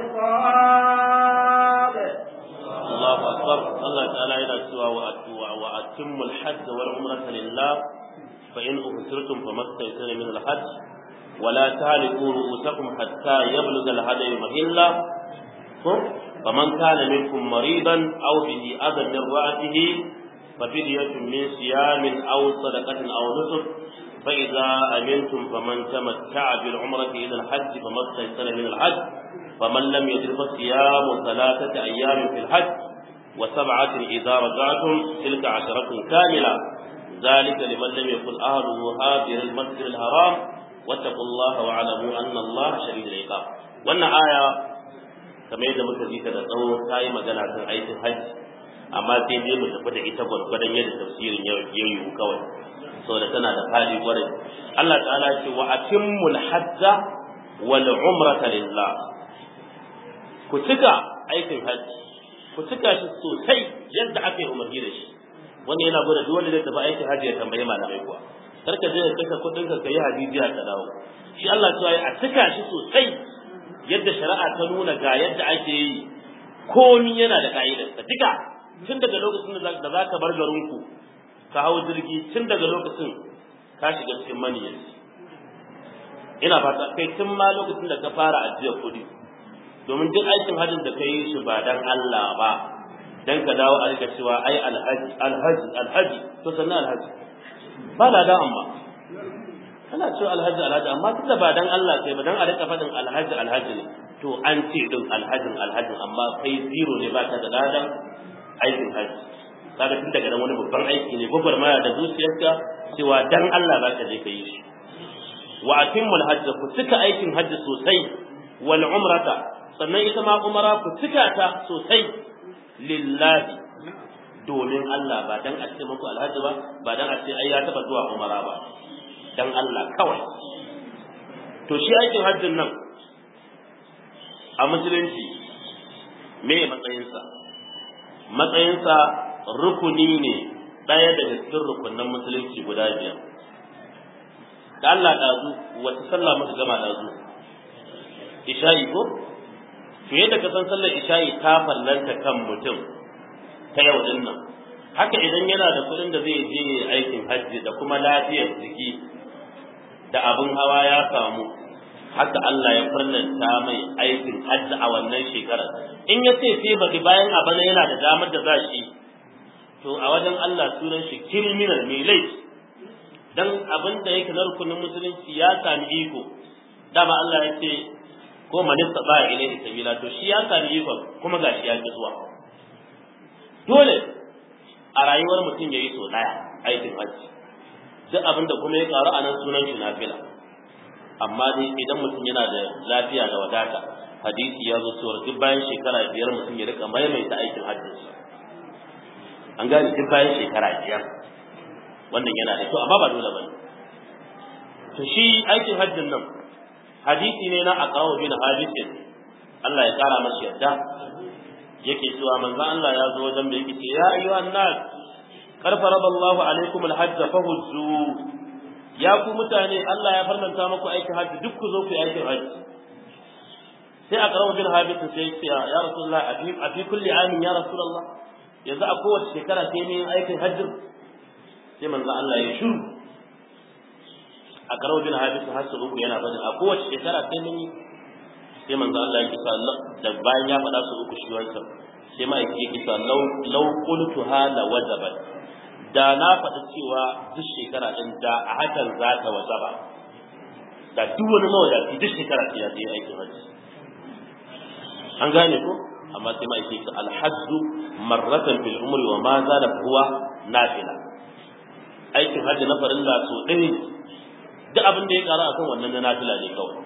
العقاب Allahu akbar Allah ta'ala yana cewa wa atuwa wa atimmul hajj wal umrata lillah fa in uhsirtum famastaysara min al hajj wa la tahliqu ru'usakum hatta yablugha al hadi mahilla faman kana minkum maridan aw bihi adan min ra'atihi ففدية من صيام أو صدقة أو نسك فإذا أمنتم فمن تمتع بالعمرة إلى الحج فما استيسر من الحج فمن لم يجد فصيام ثلاثة أيام في الحج وسبعة إذا رجعتم تلك عشرة كاملة ذلك لمن لم يكن أهله هاجر المسجد الحرام واتقوا الله واعلموا أن الله شديد العقاب وأن آية كما يدى مكذيك تدعو تاي مجانا عن أية الحج amma sai dai mu tafi da ita gwargwadon yadda tafsirin ya yiwu kawai saboda tana da hali kwarai Allah ta'ala ce wa atimmul hajja wal umrata lillah ku cika aikin hajji ku cika shi sosai yadda aka yi umarni da shi wanda yana gwada duk wanda zai tafi aikin hajji ya tambayi malamai kuwa kar ka je ka kashe kuɗin ka kai hadijiya ka dawo shi Allah ta yi a cika shi sosai yadda shari'a ta nuna ga yadda ake yi komi yana da ka'idarsa duka tun daga lokacin da za ka bar garinku ka hau jirgi tun daga lokacin ka shiga cikin maniyyar ina fata kai tun ma lokacin da ka fara ajiyar kuɗi domin duk aikin hajjin da ka yi shi ba dan Allah ba dan ka dawo a rika cewa ai alhaji alhaji alhaji to sannan alhaji ba da amma kana cewa alhaji alhaji amma tunda ba dan Allah kai ba dan a rika faɗin alhaji alhaji ne to an ce din alhajin alhajin amma kai zero ne ba ka da ladan aikin haji kaga tun daga nan wani babban aiki ne gwagwarmaya da zuciyarka cewa dan Allah za ka je ka yi shi wa atimmul hajj ku cika aikin hajji sosai wal umrata sannan ita ma umara ku cika ta sosai lillahi domin Allah ba dan a ce muku alhaji ba ba dan a ce ai ya taba zuwa umara ba dan Allah kawai to shi aikin hajjin nan a musulunci me matsayinsa matsayinsa rukuni ne ɗaya daga cikin rukunan musulunci guda biyar da Allah ɗazu wata sallah muka gama ɗazu isha'i ko to yadda ka san sallar isha'i ta fallanta kan mutum ta yau din nan haka idan yana da kuɗin da zai je aikin hajji da kuma lafiyar jiki da abin hawa ya samu haka Allah ya farlanta mai aikin hajji a wannan shekarar in ya ce sai baki bayan a bana yana da damar da za shi to a wajen Allah sunan shi criminal mai laifi dan abin da yake na rukunin musulunci ya sami iko dama Allah ya ce ko man istaba ilayhi sabila to shi ya sami iko kuma gashi ya ki zuwa dole a rayuwar mutum ya yi so daya aikin hajji duk abin da kuma ya karu a nan sunan shi nafila amma dai idan mutum yana da lafiya da wadata hadisi ya zo cewa duk bayan shekara biyar mutum ya rika maimaita aikin hajjinsa an gane duk bayan shekara biyar wannan yana da kyau amma ba dole bane to shi aikin hajjin nan hadisi ne na aqraw bin habis Allah ya kara masa yadda yake cewa manzo Allah ya zo wajen da yake ce ya ayyuhan nas kar faradallahu alaikum alhajj fahujju ya ku mutane Allah ya farlanta muku aikin hajji duk ku zo ku yi aikin hajji sai aqraw bin habis sai ya ce ya rasulullah a fi kulli amin ya rasulullah yanzu a kowace shekara sai ne aikin hajjin sai manzo Allah ya shiru a karau bin hadisi har su uku yana bada a kowace shekara sai mun yi sai manzo Allah ya kisa da bayan ya faɗa su uku shi wancan sai ma yake kisa law law qultu hala wajabat da na faɗi cewa duk shekara din da a hakan za ta wajaba da duk wani mawadaci duk shekara sai ya je aikin hajji an gane ko amma sai ma yake alhajju marratan fil umri wa ma zada huwa nafila aikin hajji na farilla so ɗaya duk abin da ya ƙara akan wannan na nafila ne kawai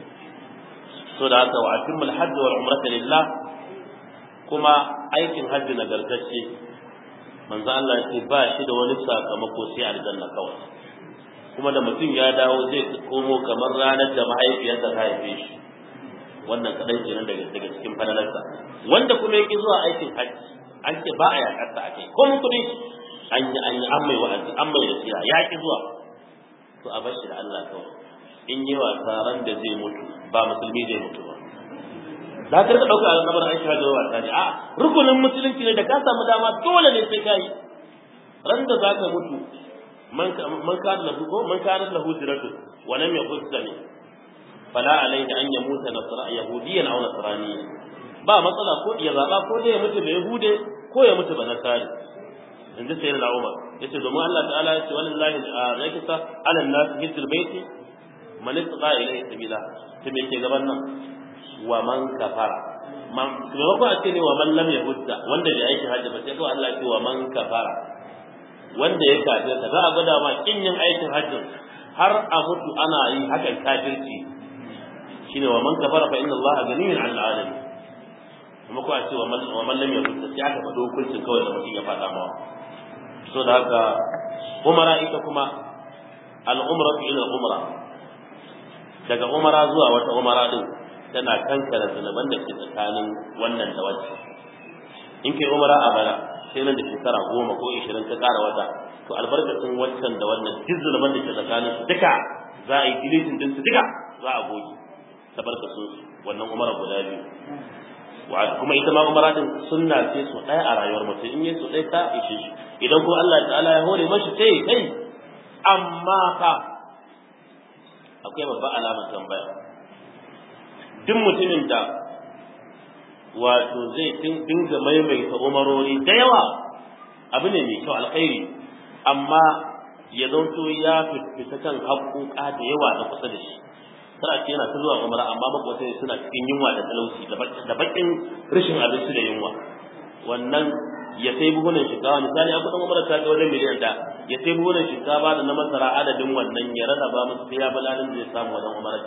so da haka wa atimul hajj wal umrata lillah kuma aikin hajji nagartacce manzo Allah ya ce ba shi da wani sakamako sai aljanna kawai kuma da mutum ya dawo zai komo kamar ranar da mahaifiyarsa ta haife shi wannan kadan kenan daga daga cikin falalarsa wanda kuma yake zuwa aikin hajji an ce ba a yakarsa a kai ko mun kudi an yi an yi an mai wa'azi an mai nasiha ya ki zuwa to a bashi da Allah kawai in yi wasa ran da zai mutu ba musulmi zai mutu ba da ka rika dauka al'amarin Aisha da wasa ne a rukunin musulunci ne da ka samu dama dole ne sai kai ran da zaka mutu man man kana lahu ko man kana lahu diratu wa lam yaqul sami fala alayhi an yamuta nasra yahudiyan aw nasraniyan ba matsala ko ya zaba ko da ya mutu da yahude ko ya mutu ba nasari inda sai na Umar yace domin Allah ta'ala yace wallahi yake sa ala nas hijjul baiti man istata ilayhi sabila to me ke gaban nan wa man kafara man kuma ko a ce ne wa man lam yahudda wanda bai aiki hajji ba sai ko Allah ce wa man kafara wanda ya kafir ta za a gwada ma kin yin aikin hajjin har a mutu ana yi hakan kafirci shine wa man kafara fa inna Allah ganiyun 'anil alamin kuma ko a ce wa man lam yahudda sai aka faɗo hukuncin kawai da mutum ya faɗa mawa so da haka umara ita kuma al'umra ila umra daga umara zuwa wata umara din tana kankara zunuban da ke tsakanin wannan da wacce in kai umara a bana sai nan da shekara goma ko ishirin ka ƙara wata to albarkacin waccan da wannan duk zunuban da ke tsakanin su duka za a yi dilitin din su duka za a goge tabarkacin su wannan umara guda biyu kuma ita ma umara din sunna ce su ɗaya a rayuwar mutum in yi su ɗaya ta ishe shi idan kuma Allah ta'ala ya hore mashi sai kai amma fa akwai babban alamar tambaya duk mutumin da wato zai dinga maimaita umarori da yawa abu ne mai kyau alkhairi amma ya zanto ya fita kan haƙoƙa da yawa da kusa da shi tana ce yana ta zuwa umara amma makwata suna cikin yunwa da talauci da bakin rashin abinci da yunwa wannan ya sai buhunan shinkafa misali a kudin umara ta ga wajen miliyan da ya sai buhunan shinkafa da na masara adadin wannan ya rarraba musu sai ya balalin zai samu wajen umarar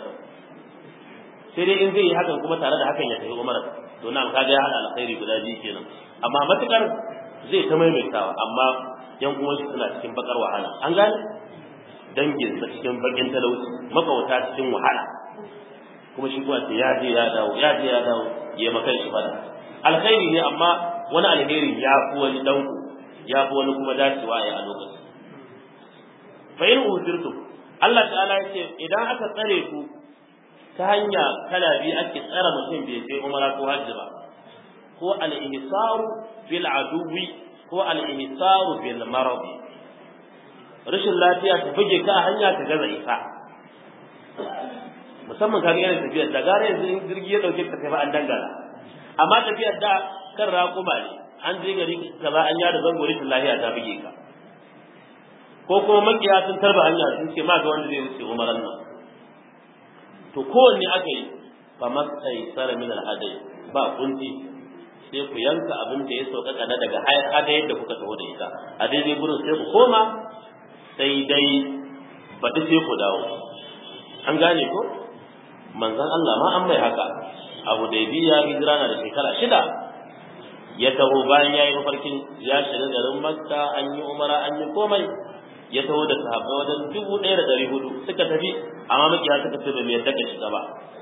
sai dai in zai yi hakan kuma tare da hakan ya tafi umarar to nan kaga ya hada alkhairi guda biyu kenan amma matukar zai ta maimaitawa amma yan uwan shi suna cikin bakar wahala an gane dangin sa cikin bakin talauci makawata cikin wahala kuma shi kuma ya je ya dawo ya je ya dawo ya makan shi fada alkhairi ne amma wani alheri ya fi wani danku ya fi wani kuma dacewa ya a lokacin fa in usirtum Allah ta'ala ya ce idan aka tsare ku ta hanya kala biyu ake tsara mutum bai sai umara ko hajji ba ko al-ihsaru bil aduwi ko al-ihsaru bil marad rashin lafiya ta buge ka a hanya ka gaza isa musamman ka ga irin tafiyar da gara yanzu in jirgi ya dauke ka tafi an dangana amma tafiyar da kan raƙuma ne an je gari kaza an yada zango rashin lafiya ta buge ka ko kuma makiya sun tarba hanya sun ce ma ga wanda zai wuce umaran nan to kowanne aka yi fa masai sara min al-hadai ba kunti sai ku yanka abin da ya sauƙaƙa na daga hadayar da kuka taho da ita a daidai gurin sai ku koma sai dai baɗi sai ku dawo an gane ko manzon Allah ma an mai haka abu da biya hijira na da shekara shida ya taho bayan ya yi mafarkin ya shiga garin makka an yi umara an yi komai ya taho da sahabbai wajen dubu ɗaya da ɗari hudu suka tafi amma makiya suka ce bai yadda ka shiga ba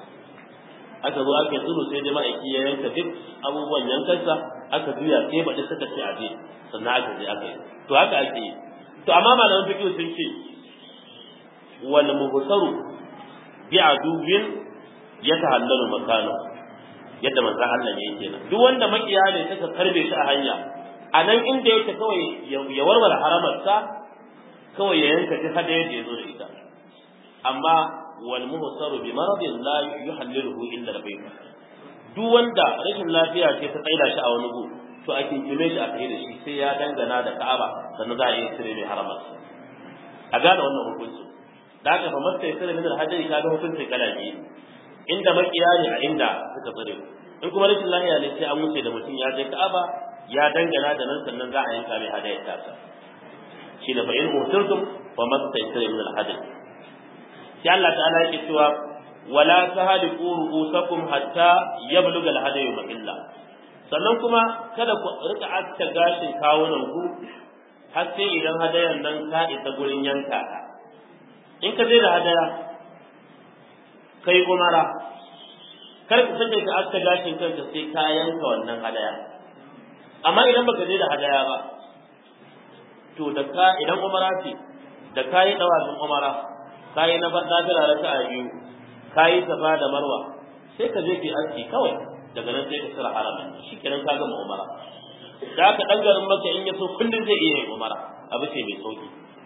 aka zo aka yi tsuru sai dai ma'aiki ya yanka duk abubuwan yankansa aka juya sai baɗi suka ce a je sannan aka je aka yi to haka ake yi to amma malaman fiqh sun ce wal muhsaru bi aduwin yatahallalu makanu yadda manzon Allah ne yake nan duk wanda makiya ne suka karbe shi a hanya a nan inda yake kawai ya warware haramarsa kawai ya yanka duk hada yadda ya zo da ita amma wal muhsaru bi maradin la yuhalliluhu illa al-bayt duk wanda rashin lafiya ce ta tsaida shi a wani gu to a kinkime shi a kai da shi sai ya dangana da Ka'aba sannan za a yi sirri mai haramarsa a gane wannan hukuncin da haka fa masta ya sirri min al-hajji kaga hukuncin kala biyu inda makiya ne a inda suka tsare in kuma rashin lafiya ne sai an wuce da mutum ya je Ka'aba ya dangana da nan sannan za a yanka mai hadayar tasa shi da fa in mutirtum fa masta ya sirri min al-hajji sai Allah ta'ala yake cewa wala tahliqu ru'usakum hatta yablugha al-hadayu mahilla sannan kuma kada ku rika aska gashin kawunan ku har sai idan hadayan nan ka isa gurin yanka in ka je da hadaya kai umara kar ka sake ka aska gashin kanka sai ka yanka wannan hadaya amma idan baka je da hadaya ba to da ka idan umara ce da kayi dawazin umara kayi na nafila raka'a biyu kayi safa da marwa sai ka je ki aski kawai daga nan sai ka tsira haramin shikenan ka gama umara da aka dan garin maka in ya so kullun zai iya yin umara abu ce mai sauki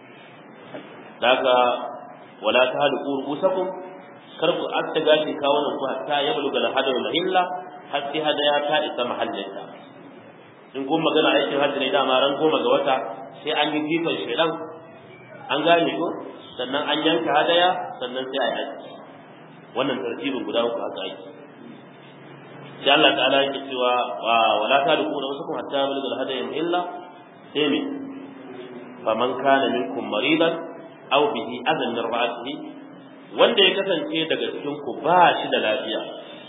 da haka wala tahliqu rusakum kar ku aska gashi kawunan ku hatta ya buluga da hadayu mahilla har sai hadaya ta isa mahallinta in kun magana aikin hajji ne dama ran goma ga wata sai an yi jifan shedan an gane ko sannan an yanka hadaya sannan sai a yi haji wannan tartibin guda uku aka aiki sai Allah ta'ala yake cewa wala ta duku da wasu hatta bulgal hadayin illa sai me faman kana minkum maridan aw bihi adan min ra'atihi wanda ya kasance daga cikin ku ba shi da lafiya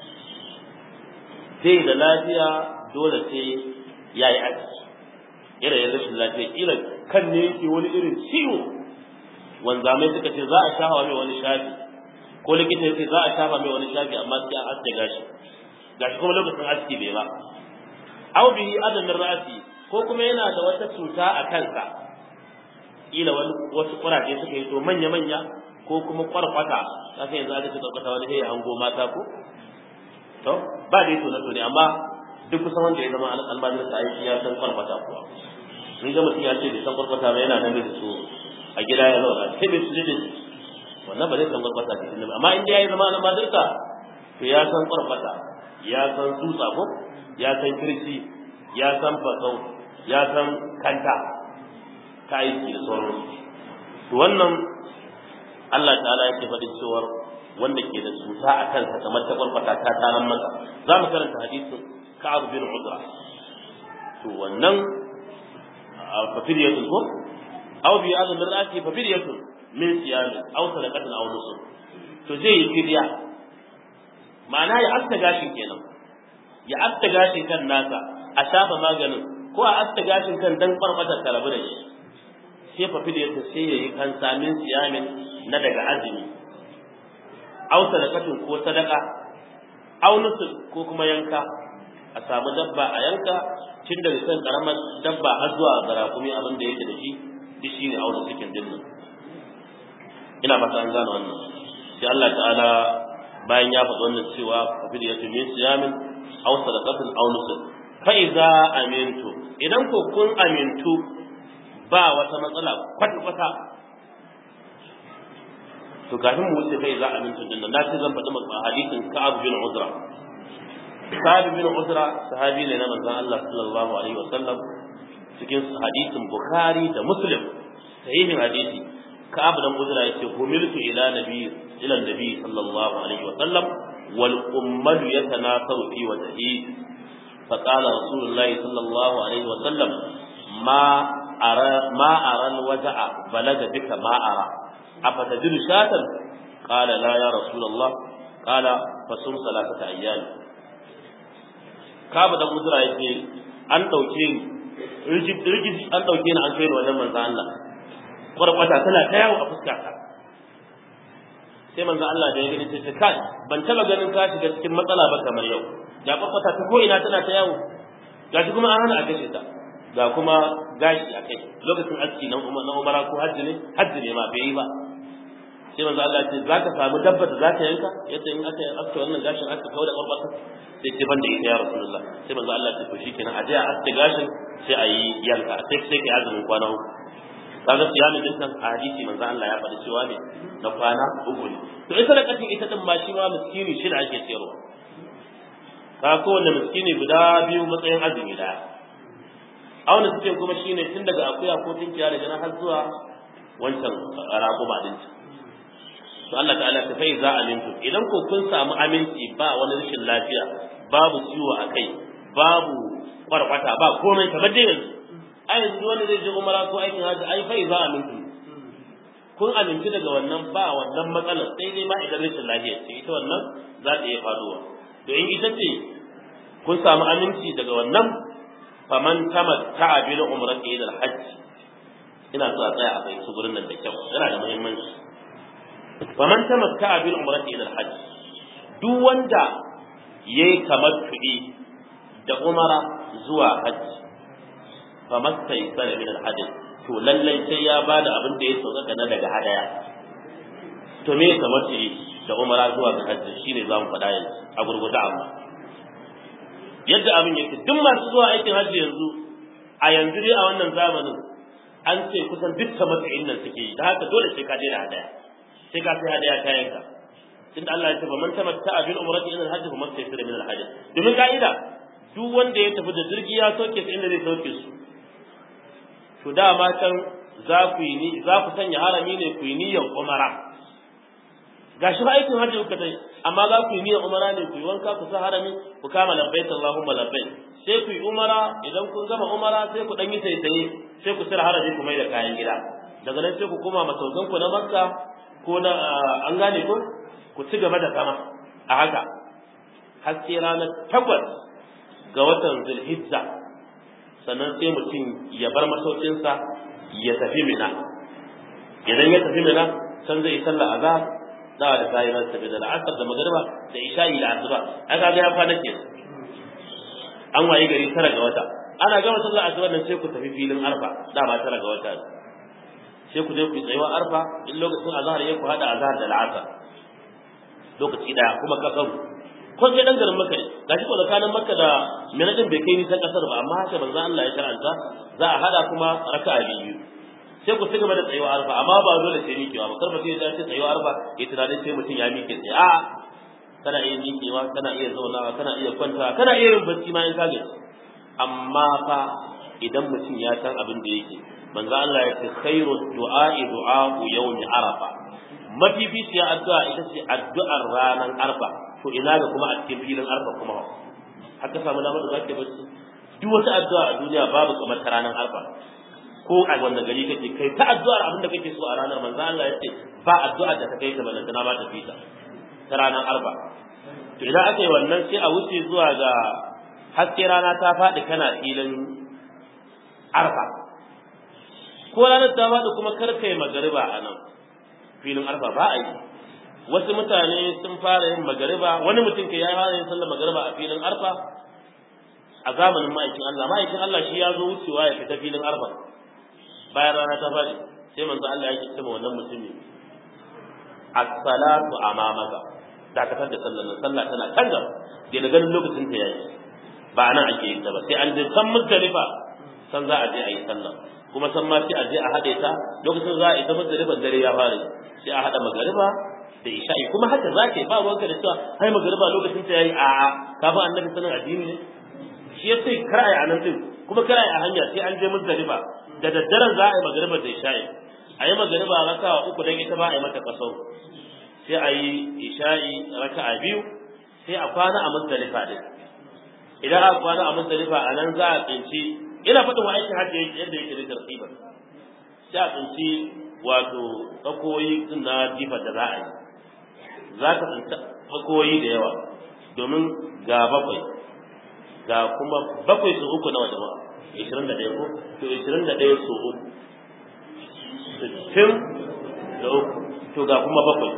sai da lafiya dole sai yayi aiki irin ya rashin lafiya kila kan ne yake wani irin ciwo wanzamai suka ce za a shafa mai wani shafi ko likita ya ce za a shafa mai wani shafi amma sai an aske gashi gashi kuma lokacin aski bai ba aw bihi adamin ra'asi ko kuma yana da wata cuta a kansa kila wani wasu kuraje suka yi to manya manya ko kuma kwarkwata ka sai yanzu aka ce kwarkwata wani sai ya hango mata ko to ba dai to na to ne amma duk kusan wanda ya zama almajirin sa aiki ya san kwarkwata kuwa in ga mutum ya ce bai san kwarkwata ba yana nan da su a gida ya zauna sai bai su da wannan ba zai san kwarkwata cikin amma in ya yi zama almajirinsa to ya san kwarkwata ya san tsutsa ko ya san kirci ya san fasau ya san kanta ta aiki da sauransu to wannan Allah ta'ala yake faɗin cewar wanda ke da cuta a kansa kamar ta kwarkwata ta taran masa za mu karanta hadisin Ka'ab bin Udra to to wannan fafiriyatun ko aw bi azumin rati fafiriyatun min siyamin aw sadaqatin aw nusuk to zai yi fidiya ma'ana ya asta gashin kenan ya asta gashin kan nasa a shafa maganin ko a asta gashin kan dan farfata ta rabu da shi sai fafiriyatun sai ya yi kan samin siyamin na daga azumi aw sadaqatin ko sadaqa aw nusuk ko kuma yanka a samu dabba a yanka tun daga kan karamar dabba har zuwa garakumi abin da yake da shi duk shi ne auna cikin dinnan ina fata an gane wannan sai Allah ta'ala bayan ya faɗi wannan cewa kafir ya tumi siyamin aw sadaqatin aw nusuk fa iza amintu idan ko kun amintu ba wata matsala kwata kwata to kafin mu wuce fa iza amintu dinnan na ce zan faɗi maka hadisin Ka'ab bin Uzra Ka'ab bin Uzra sahabi ne na manzon Allah sallallahu alaihi wasallam cikin hadisin Bukhari da Muslim sahihin hadisi Ka'ab bin Uzra yace humiltu ila nabi ila nabi sallallahu alaihi wasallam wal ummal yatanasaru fi wajhi فقال رسول الله صلى الله عليه وسلم ما أرى ما أرى الوجع بلغ بك ما أرى أفتدر شاة قال لا يا رسول الله قال فصم ثلاثة أيام kaba da kudura ya ce an ɗauke ni rigid an ɗauke ni an kai ni wajen manzan Allah kwarkwata tana ta yawo a fuskata sai manzan Allah da ya gani sai ce kai ban taba ganin ka shiga cikin matsala ba kamar yau ga kwarkwata ta ko ina tana ta yawo ga shi kuma an hana a kashe ta ga kuma gashi a kai lokacin aski na umara ko hajji ne hajji ne ma bai yi ba sai manzo Allah ce za ka samu dabba da za ka yanka yace in aka aske wannan gashin aka kawo da kwarkwata sai ce banda ita ya rasulullah sai manzo Allah ce to shikenan a je a aske gashin sai a yi yanka sai sai kai azumin kwana uku kaga siyamin din nan a hadisi manzo Allah ya faɗi cewa ne na kwana uku ne to ita da katin ita din ma shi ma miskini shi da ake sayarwa ka kowanne miskini guda biyu matsayin azumi daya auna suke kuma shine tun daga akuya ko tinkiya daga nan har zuwa wancan raƙuma din to Allah ta'ala ta fai za amintu idan ko kun samu aminci ba wani rashin lafiya babu ciwo a kai babu kwarkwata ba komai kamar dai yanzu a yanzu wanda zai je umara ko aikin hajji ai fai za amintu kun aminci daga wannan ba wannan matsalar sai dai ma idan rashin lafiya ce ita wannan za ta iya faduwa to in ita ce kun samu aminci daga wannan faman tamatta'a bil umrati ila al-hajj ina so a tsaya a bai su gurin nan da kyau yana da muhimmanci faman tamatta'a bil umrati ila al-hajj duk wanda yayi tamattu'i da umara zuwa hajji famastai sana min al-hajj to lallai sai ya bada abin da ya sauka na daga hadaya to me tamattu'i da umara zuwa ga hajji shine zamu faɗa yanzu a gurgurda amma yadda abin yake duk masu zuwa aikin hajji yanzu a yanzu dai a wannan zamanin an ce kusan duk tamattu'in nan suke yi da haka dole sai ka je da hadaya sai ka sai hadaya ta yanka tunda Allah ya ce man tamatta bil umrati ila al-hajj fa mastaysira min al-hajj domin ka'ida duk wanda ya tafi da jirgi ya soke su inda zai sauke su to dama can za ku yi ni za ku sanya harami ne ku yi niyyar umara gashi ba aikin hajji kuka tai amma za ku yi niyyar umara ne ku yi wanka ku sa harami ku kama labbaik Allahumma labbaik sai ku yi umara idan kun gama umara sai ku dan yi taitaye sai ku sira harami ku mai da kayan gida daga nan sai ku koma masaukan ku na Makka ko na an gane ko ku ci gaba da zama a haka har sai ranar takwas ga watan Zulhijja sannan sai mutum ya bar masaukinsa ya tafi Mina idan ya tafi Mina san zai sallah azhar dawa da kayi ran tafi da la'asar da magariba da isha'i da asuba ai kaga ya kwana ke an waye gari tara ga wata ana gama sallar asuba nan sai ku tafi filin arfa dama tara ga wata sai ku je ku tsayuwa arfa in lokacin azhar ya ku hada azhar da la'asar lokaci daya kuma kasaru ko sai dan garin makka gashi ko tsakanin makka da mina din bai kai nisan kasar ba amma haka manzo Allah ya shar'anta za a hada kuma raka'a biyu sai ku ci gaba da tsayuwa arfa amma ba dole sai miƙewa ba kar mutum ya ce tsayuwa arfa ya tunanin sai mutum ya miƙe sai a kana iya miƙewa kana iya zaunawa kana iya kwanta kana iya yin bacci ma in ka gaji amma fa idan mutum ya san abin da yake manzo Allah ya ce khairu du'a'i du'a'u yawmi arafa mafificiya addu'a ita ce addu'ar ranar arfa to ina ga kuma a cikin filin arfa kuma haka samu damar da zaka bacci duk wata addu'a a duniya babu kamar ta ranar arfa ko a wanda gari kake kai ta addu'ar abin da kake so a ranar manzo Allah ya ce ba addu'a da ta kai ta balanta na ba ta fita ta ranar arfa to idan aka yi wannan sai a wuce zuwa ga haske rana ta faɗi kana filin arfa ko ranar ta faɗi kuma kar kai magariba a nan filin arfa ba a yi wasu mutane sun fara yin magariba wani mutum ke ya fara yin sallar magariba a filin arfa a zamanin ma'aikin Allah ma'aikin Allah shi ya zo wucewa ya fita filin arfa bayan rana ta faɗi sai manzo Allah ya ce ma wannan mutumi as-salatu amamaka dakatar da sallar sallah tana kan gaba da da ganin lokacin ta yayi ba nan ake yin ta ba sai an je san muzdalifa san za a je a yi sallah kuma san ma sai a je a haɗe ta lokacin za a yi ta muzdalifa dare ya fara sai a haɗa magariba da isha'i kuma haka za ka yi ba ruwanka da cewa hai magariba lokacin ta yayi a'a kafin annabi sanin addini ne shi ya ce kar a yi a nan din kuma kar a yi a hanya sai an je muzdalifa da daddaren za a yi magariba da isha'i a yi magariba raka'a uku dan ita ba a yi mata kasau sai a yi isha'i raka'a biyu sai a kwana a muzdalifa din idan aka kwana a muzdalifa a nan za a tsinci ina faɗin wa aikin hajji yadda yake da tartiban sai a tsinci wato tsakoyi din na jifar da za a yi za ka tsinci tsakoyi da yawa domin ga bakwai ga kuma bakwai su uku nawa jama'a ishirin da ɗaya ko to ishirin da ɗaya su uku sittin da uku to ga kuma bakwai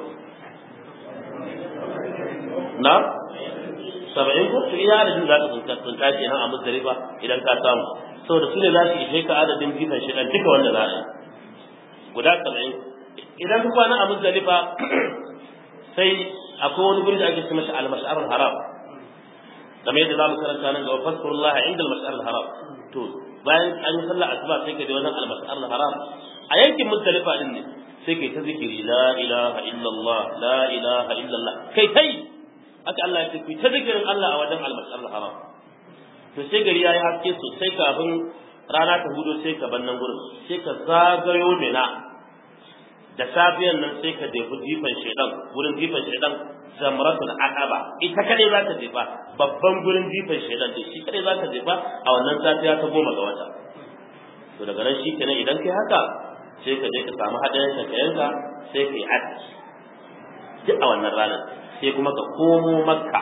na saba'in ko to iya adadin za ka tsinka tsinka kenan a muzdalifa idan ka samu saboda su ne za su ishe ka adadin jifan shi duka wanda za a yi guda saba'in idan ka kwana a muzdalifa sai akwai wani guri da ake ce masa al-mash'ar haram kamar yadda zamu karanta nan gaba fasfurullah inda al-mash'ar haram to bayan an yi sallah asuba sai ka je wannan al-mash'ar haram a yankin muzdalifa din ne sai kai ta zikiri la ilaha illallah la ilaha illallah kai tai aka Allah ya ce ku ta zikirin Allah a wajen al-mash'ar haram to sai gari yayi haske sosai kafin rana ta hudo sai ka bar nan gurin sai ka zagayo mina da safiyan nan sai ka jefi jifan shedan gurin jifan shedan zamratul aqaba ita kadai za ka jefa babban gurin jifan shedan din shi kadai za ka jefa a wannan safiya ta goma ga wata to daga nan shi kenan idan kai haka sai ka je ka samu hadayen ka yanka sai ka yi haji duk a wannan ranar sai kuma ka komo makka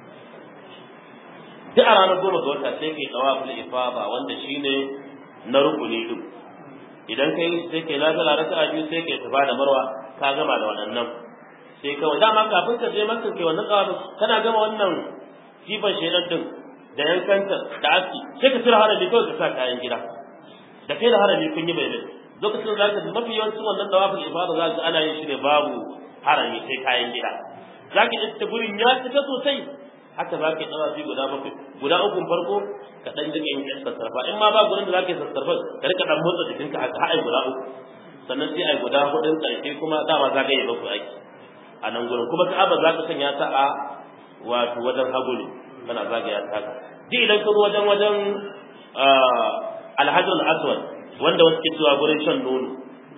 duk a ranar goma ga wata sai ka yi tawaful ifaba wanda shine na rukuni din idan kai sai kai nafila raka'a biyu sai kai tafa da marwa ka gama da waɗannan sai kawai dama kafin ka je makka kai wannan tsawa kana gama wannan jifan shedan din da yankanta da aski sai ka tura harami kawai ka sa kayan gida da kai da harami kun yi bayanai lokacin da zaka mafi yawancin wannan tawaful ifada za ka ana yin shi ne babu harami sai kayan gida zaka iska gurin ya cika sosai haka za ka yi tsawafi guda bakwai guda ukun farko ka ɗan dinga yin sassarfa in ma ba gurin da za ka yi sassarfa ka rika ɗan motsa jikinka haka har guda uku sannan sai ai guda hudun ƙarshe kuma dama za ka yi bakwai aiki a nan gurin kuma ka'aba za ka sanya ta a wato wajen hagu ne kana zagaya ta haka duk idan ka zo wajen wajen alhajar aswad wanda wasu ke cewa gurin shan nono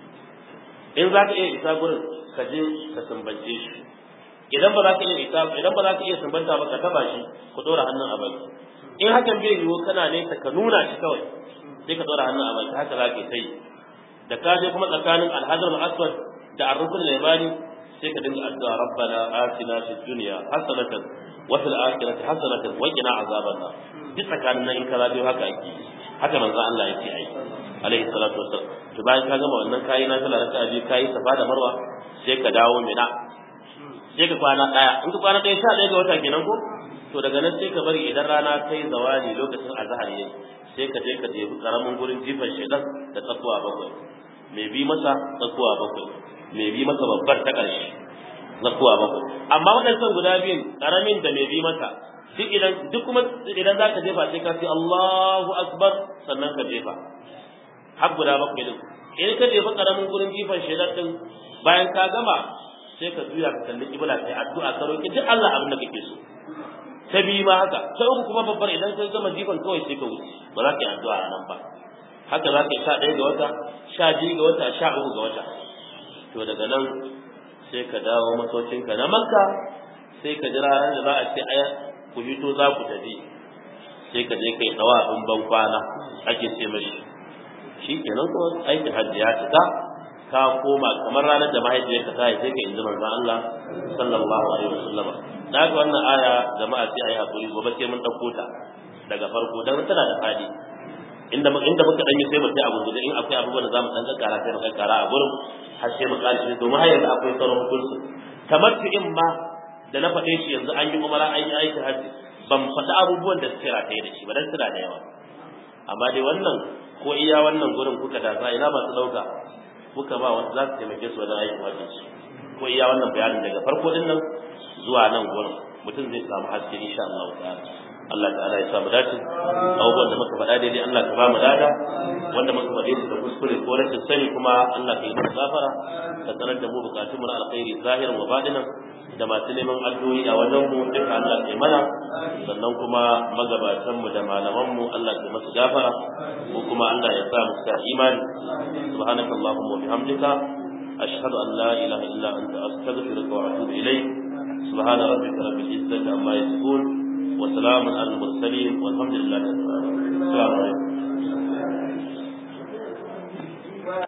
in za ka iya isa gurin ka je ka sumbance shi idan ba za ka iya isa idan ba za ka iya sumbanta ba ka taba shi ku dora hannun a baki in hakan bai yiwu kana ne ka nuna shi kawai sai ka dora hannun a baki haka za ka yi da ka je kuma tsakanin alhajar aswad da arrukun limani sai ka dinga addu'a rabbana atina fid dunya hasanatan wa fil akhirati hasanatan wa qina azaban nar duk tsakanin nan in ka zabe haka ake haka manzo Allah ya ce ai alaihi salatu wassalam to bayan ka gama wannan kayi na sallah raka'a biyu kayi safa da marwa sai ka dawo mina sai ka kwana daya in ka kwana daya sha daya ga wata kenan ko to daga nan sai ka bari idan rana ta yi zawali lokacin azhar yayi sai ka je ka je karamin gurin jifan shedan da tsakuwa bakwai mai bi masa tsakuwa bakwai mai bi masa babbar ta ƙarshe tsakuwa bakwai amma waɗannan guda biyun karamin da mai bi masa duk idan duk kuma idan za ka jefa sai ka ce Allahu akbar sannan ka jefa har guda bakwai din in ka jefa karamin gurin jifan shedan din bayan ka gama sai ka juya ka kalli kibla sai addu'a ka roki duk Allah abin da kake so ta biyu ma haka ta uku kuma babbar idan ka gama jifan kawai sai ka wuce ba za ka yi addu'a a nan ba haka za ka yi sha ɗaya ga wata sha biyu ga wata sha uku ga wata to daga nan sai ka dawo masocinka na makka sai ka jira ran da za a ce aya ku hito za ku tafi sai ka je kai tawafin ban kwana ake ce mashi shi kenan kuma aikin hajji ya cika ka koma kamar ranar da mahaifiyarka ta haife ka inji manzon Allah sallallahu alaihi wasallam da ga wannan aya jama'a sai ayi hakuri gobe sai mun dauko ta daga farko dan tana da fadi inda inda muka dan yi sai mu sai abu da in akwai abubuwan da zamu dan kakkara sai mu kakkara a gurin har sai mu kalle domin har yanzu akwai sauran hukunci tamattu'in ma da na faɗe shi yanzu an yi umara an yi aikin hajji ban faɗi abubuwan da suke rataye da shi ba dan suna da yawa amma dai wannan ko iya wannan gurin kuka da sa ina masu ɗauka kuka ba wasu za su taimake su wajen aikin hajji su ko iya wannan bayanin daga farko din nan zuwa nan gurin mutum zai samu haske insha Allah ta'ala Allah ta'ala ya samu dace abubuwan da muka faɗa daidai Allah ka ba mu dada wanda muka faɗe su da kuskure ko rashin sani kuma Allah ka yi mana gafara ka sanar da mu bukatun mu na alkhairi zahiran wa batinan da masu neman addu'o'i a wajen mu duka Allah ke mana sannan kuma magabatan mu da malaman mu Allah ke masu gafara ko kuma Allah ya sa mu sa imani subhanakallahumma wa bihamdika ashhadu an la ilaha illa anta astaghfiruka wa atubu ilayk subhana rabbika rabbil izzati amma yasifun wa salamun alal mursalin walhamdulillahi rabbil alamin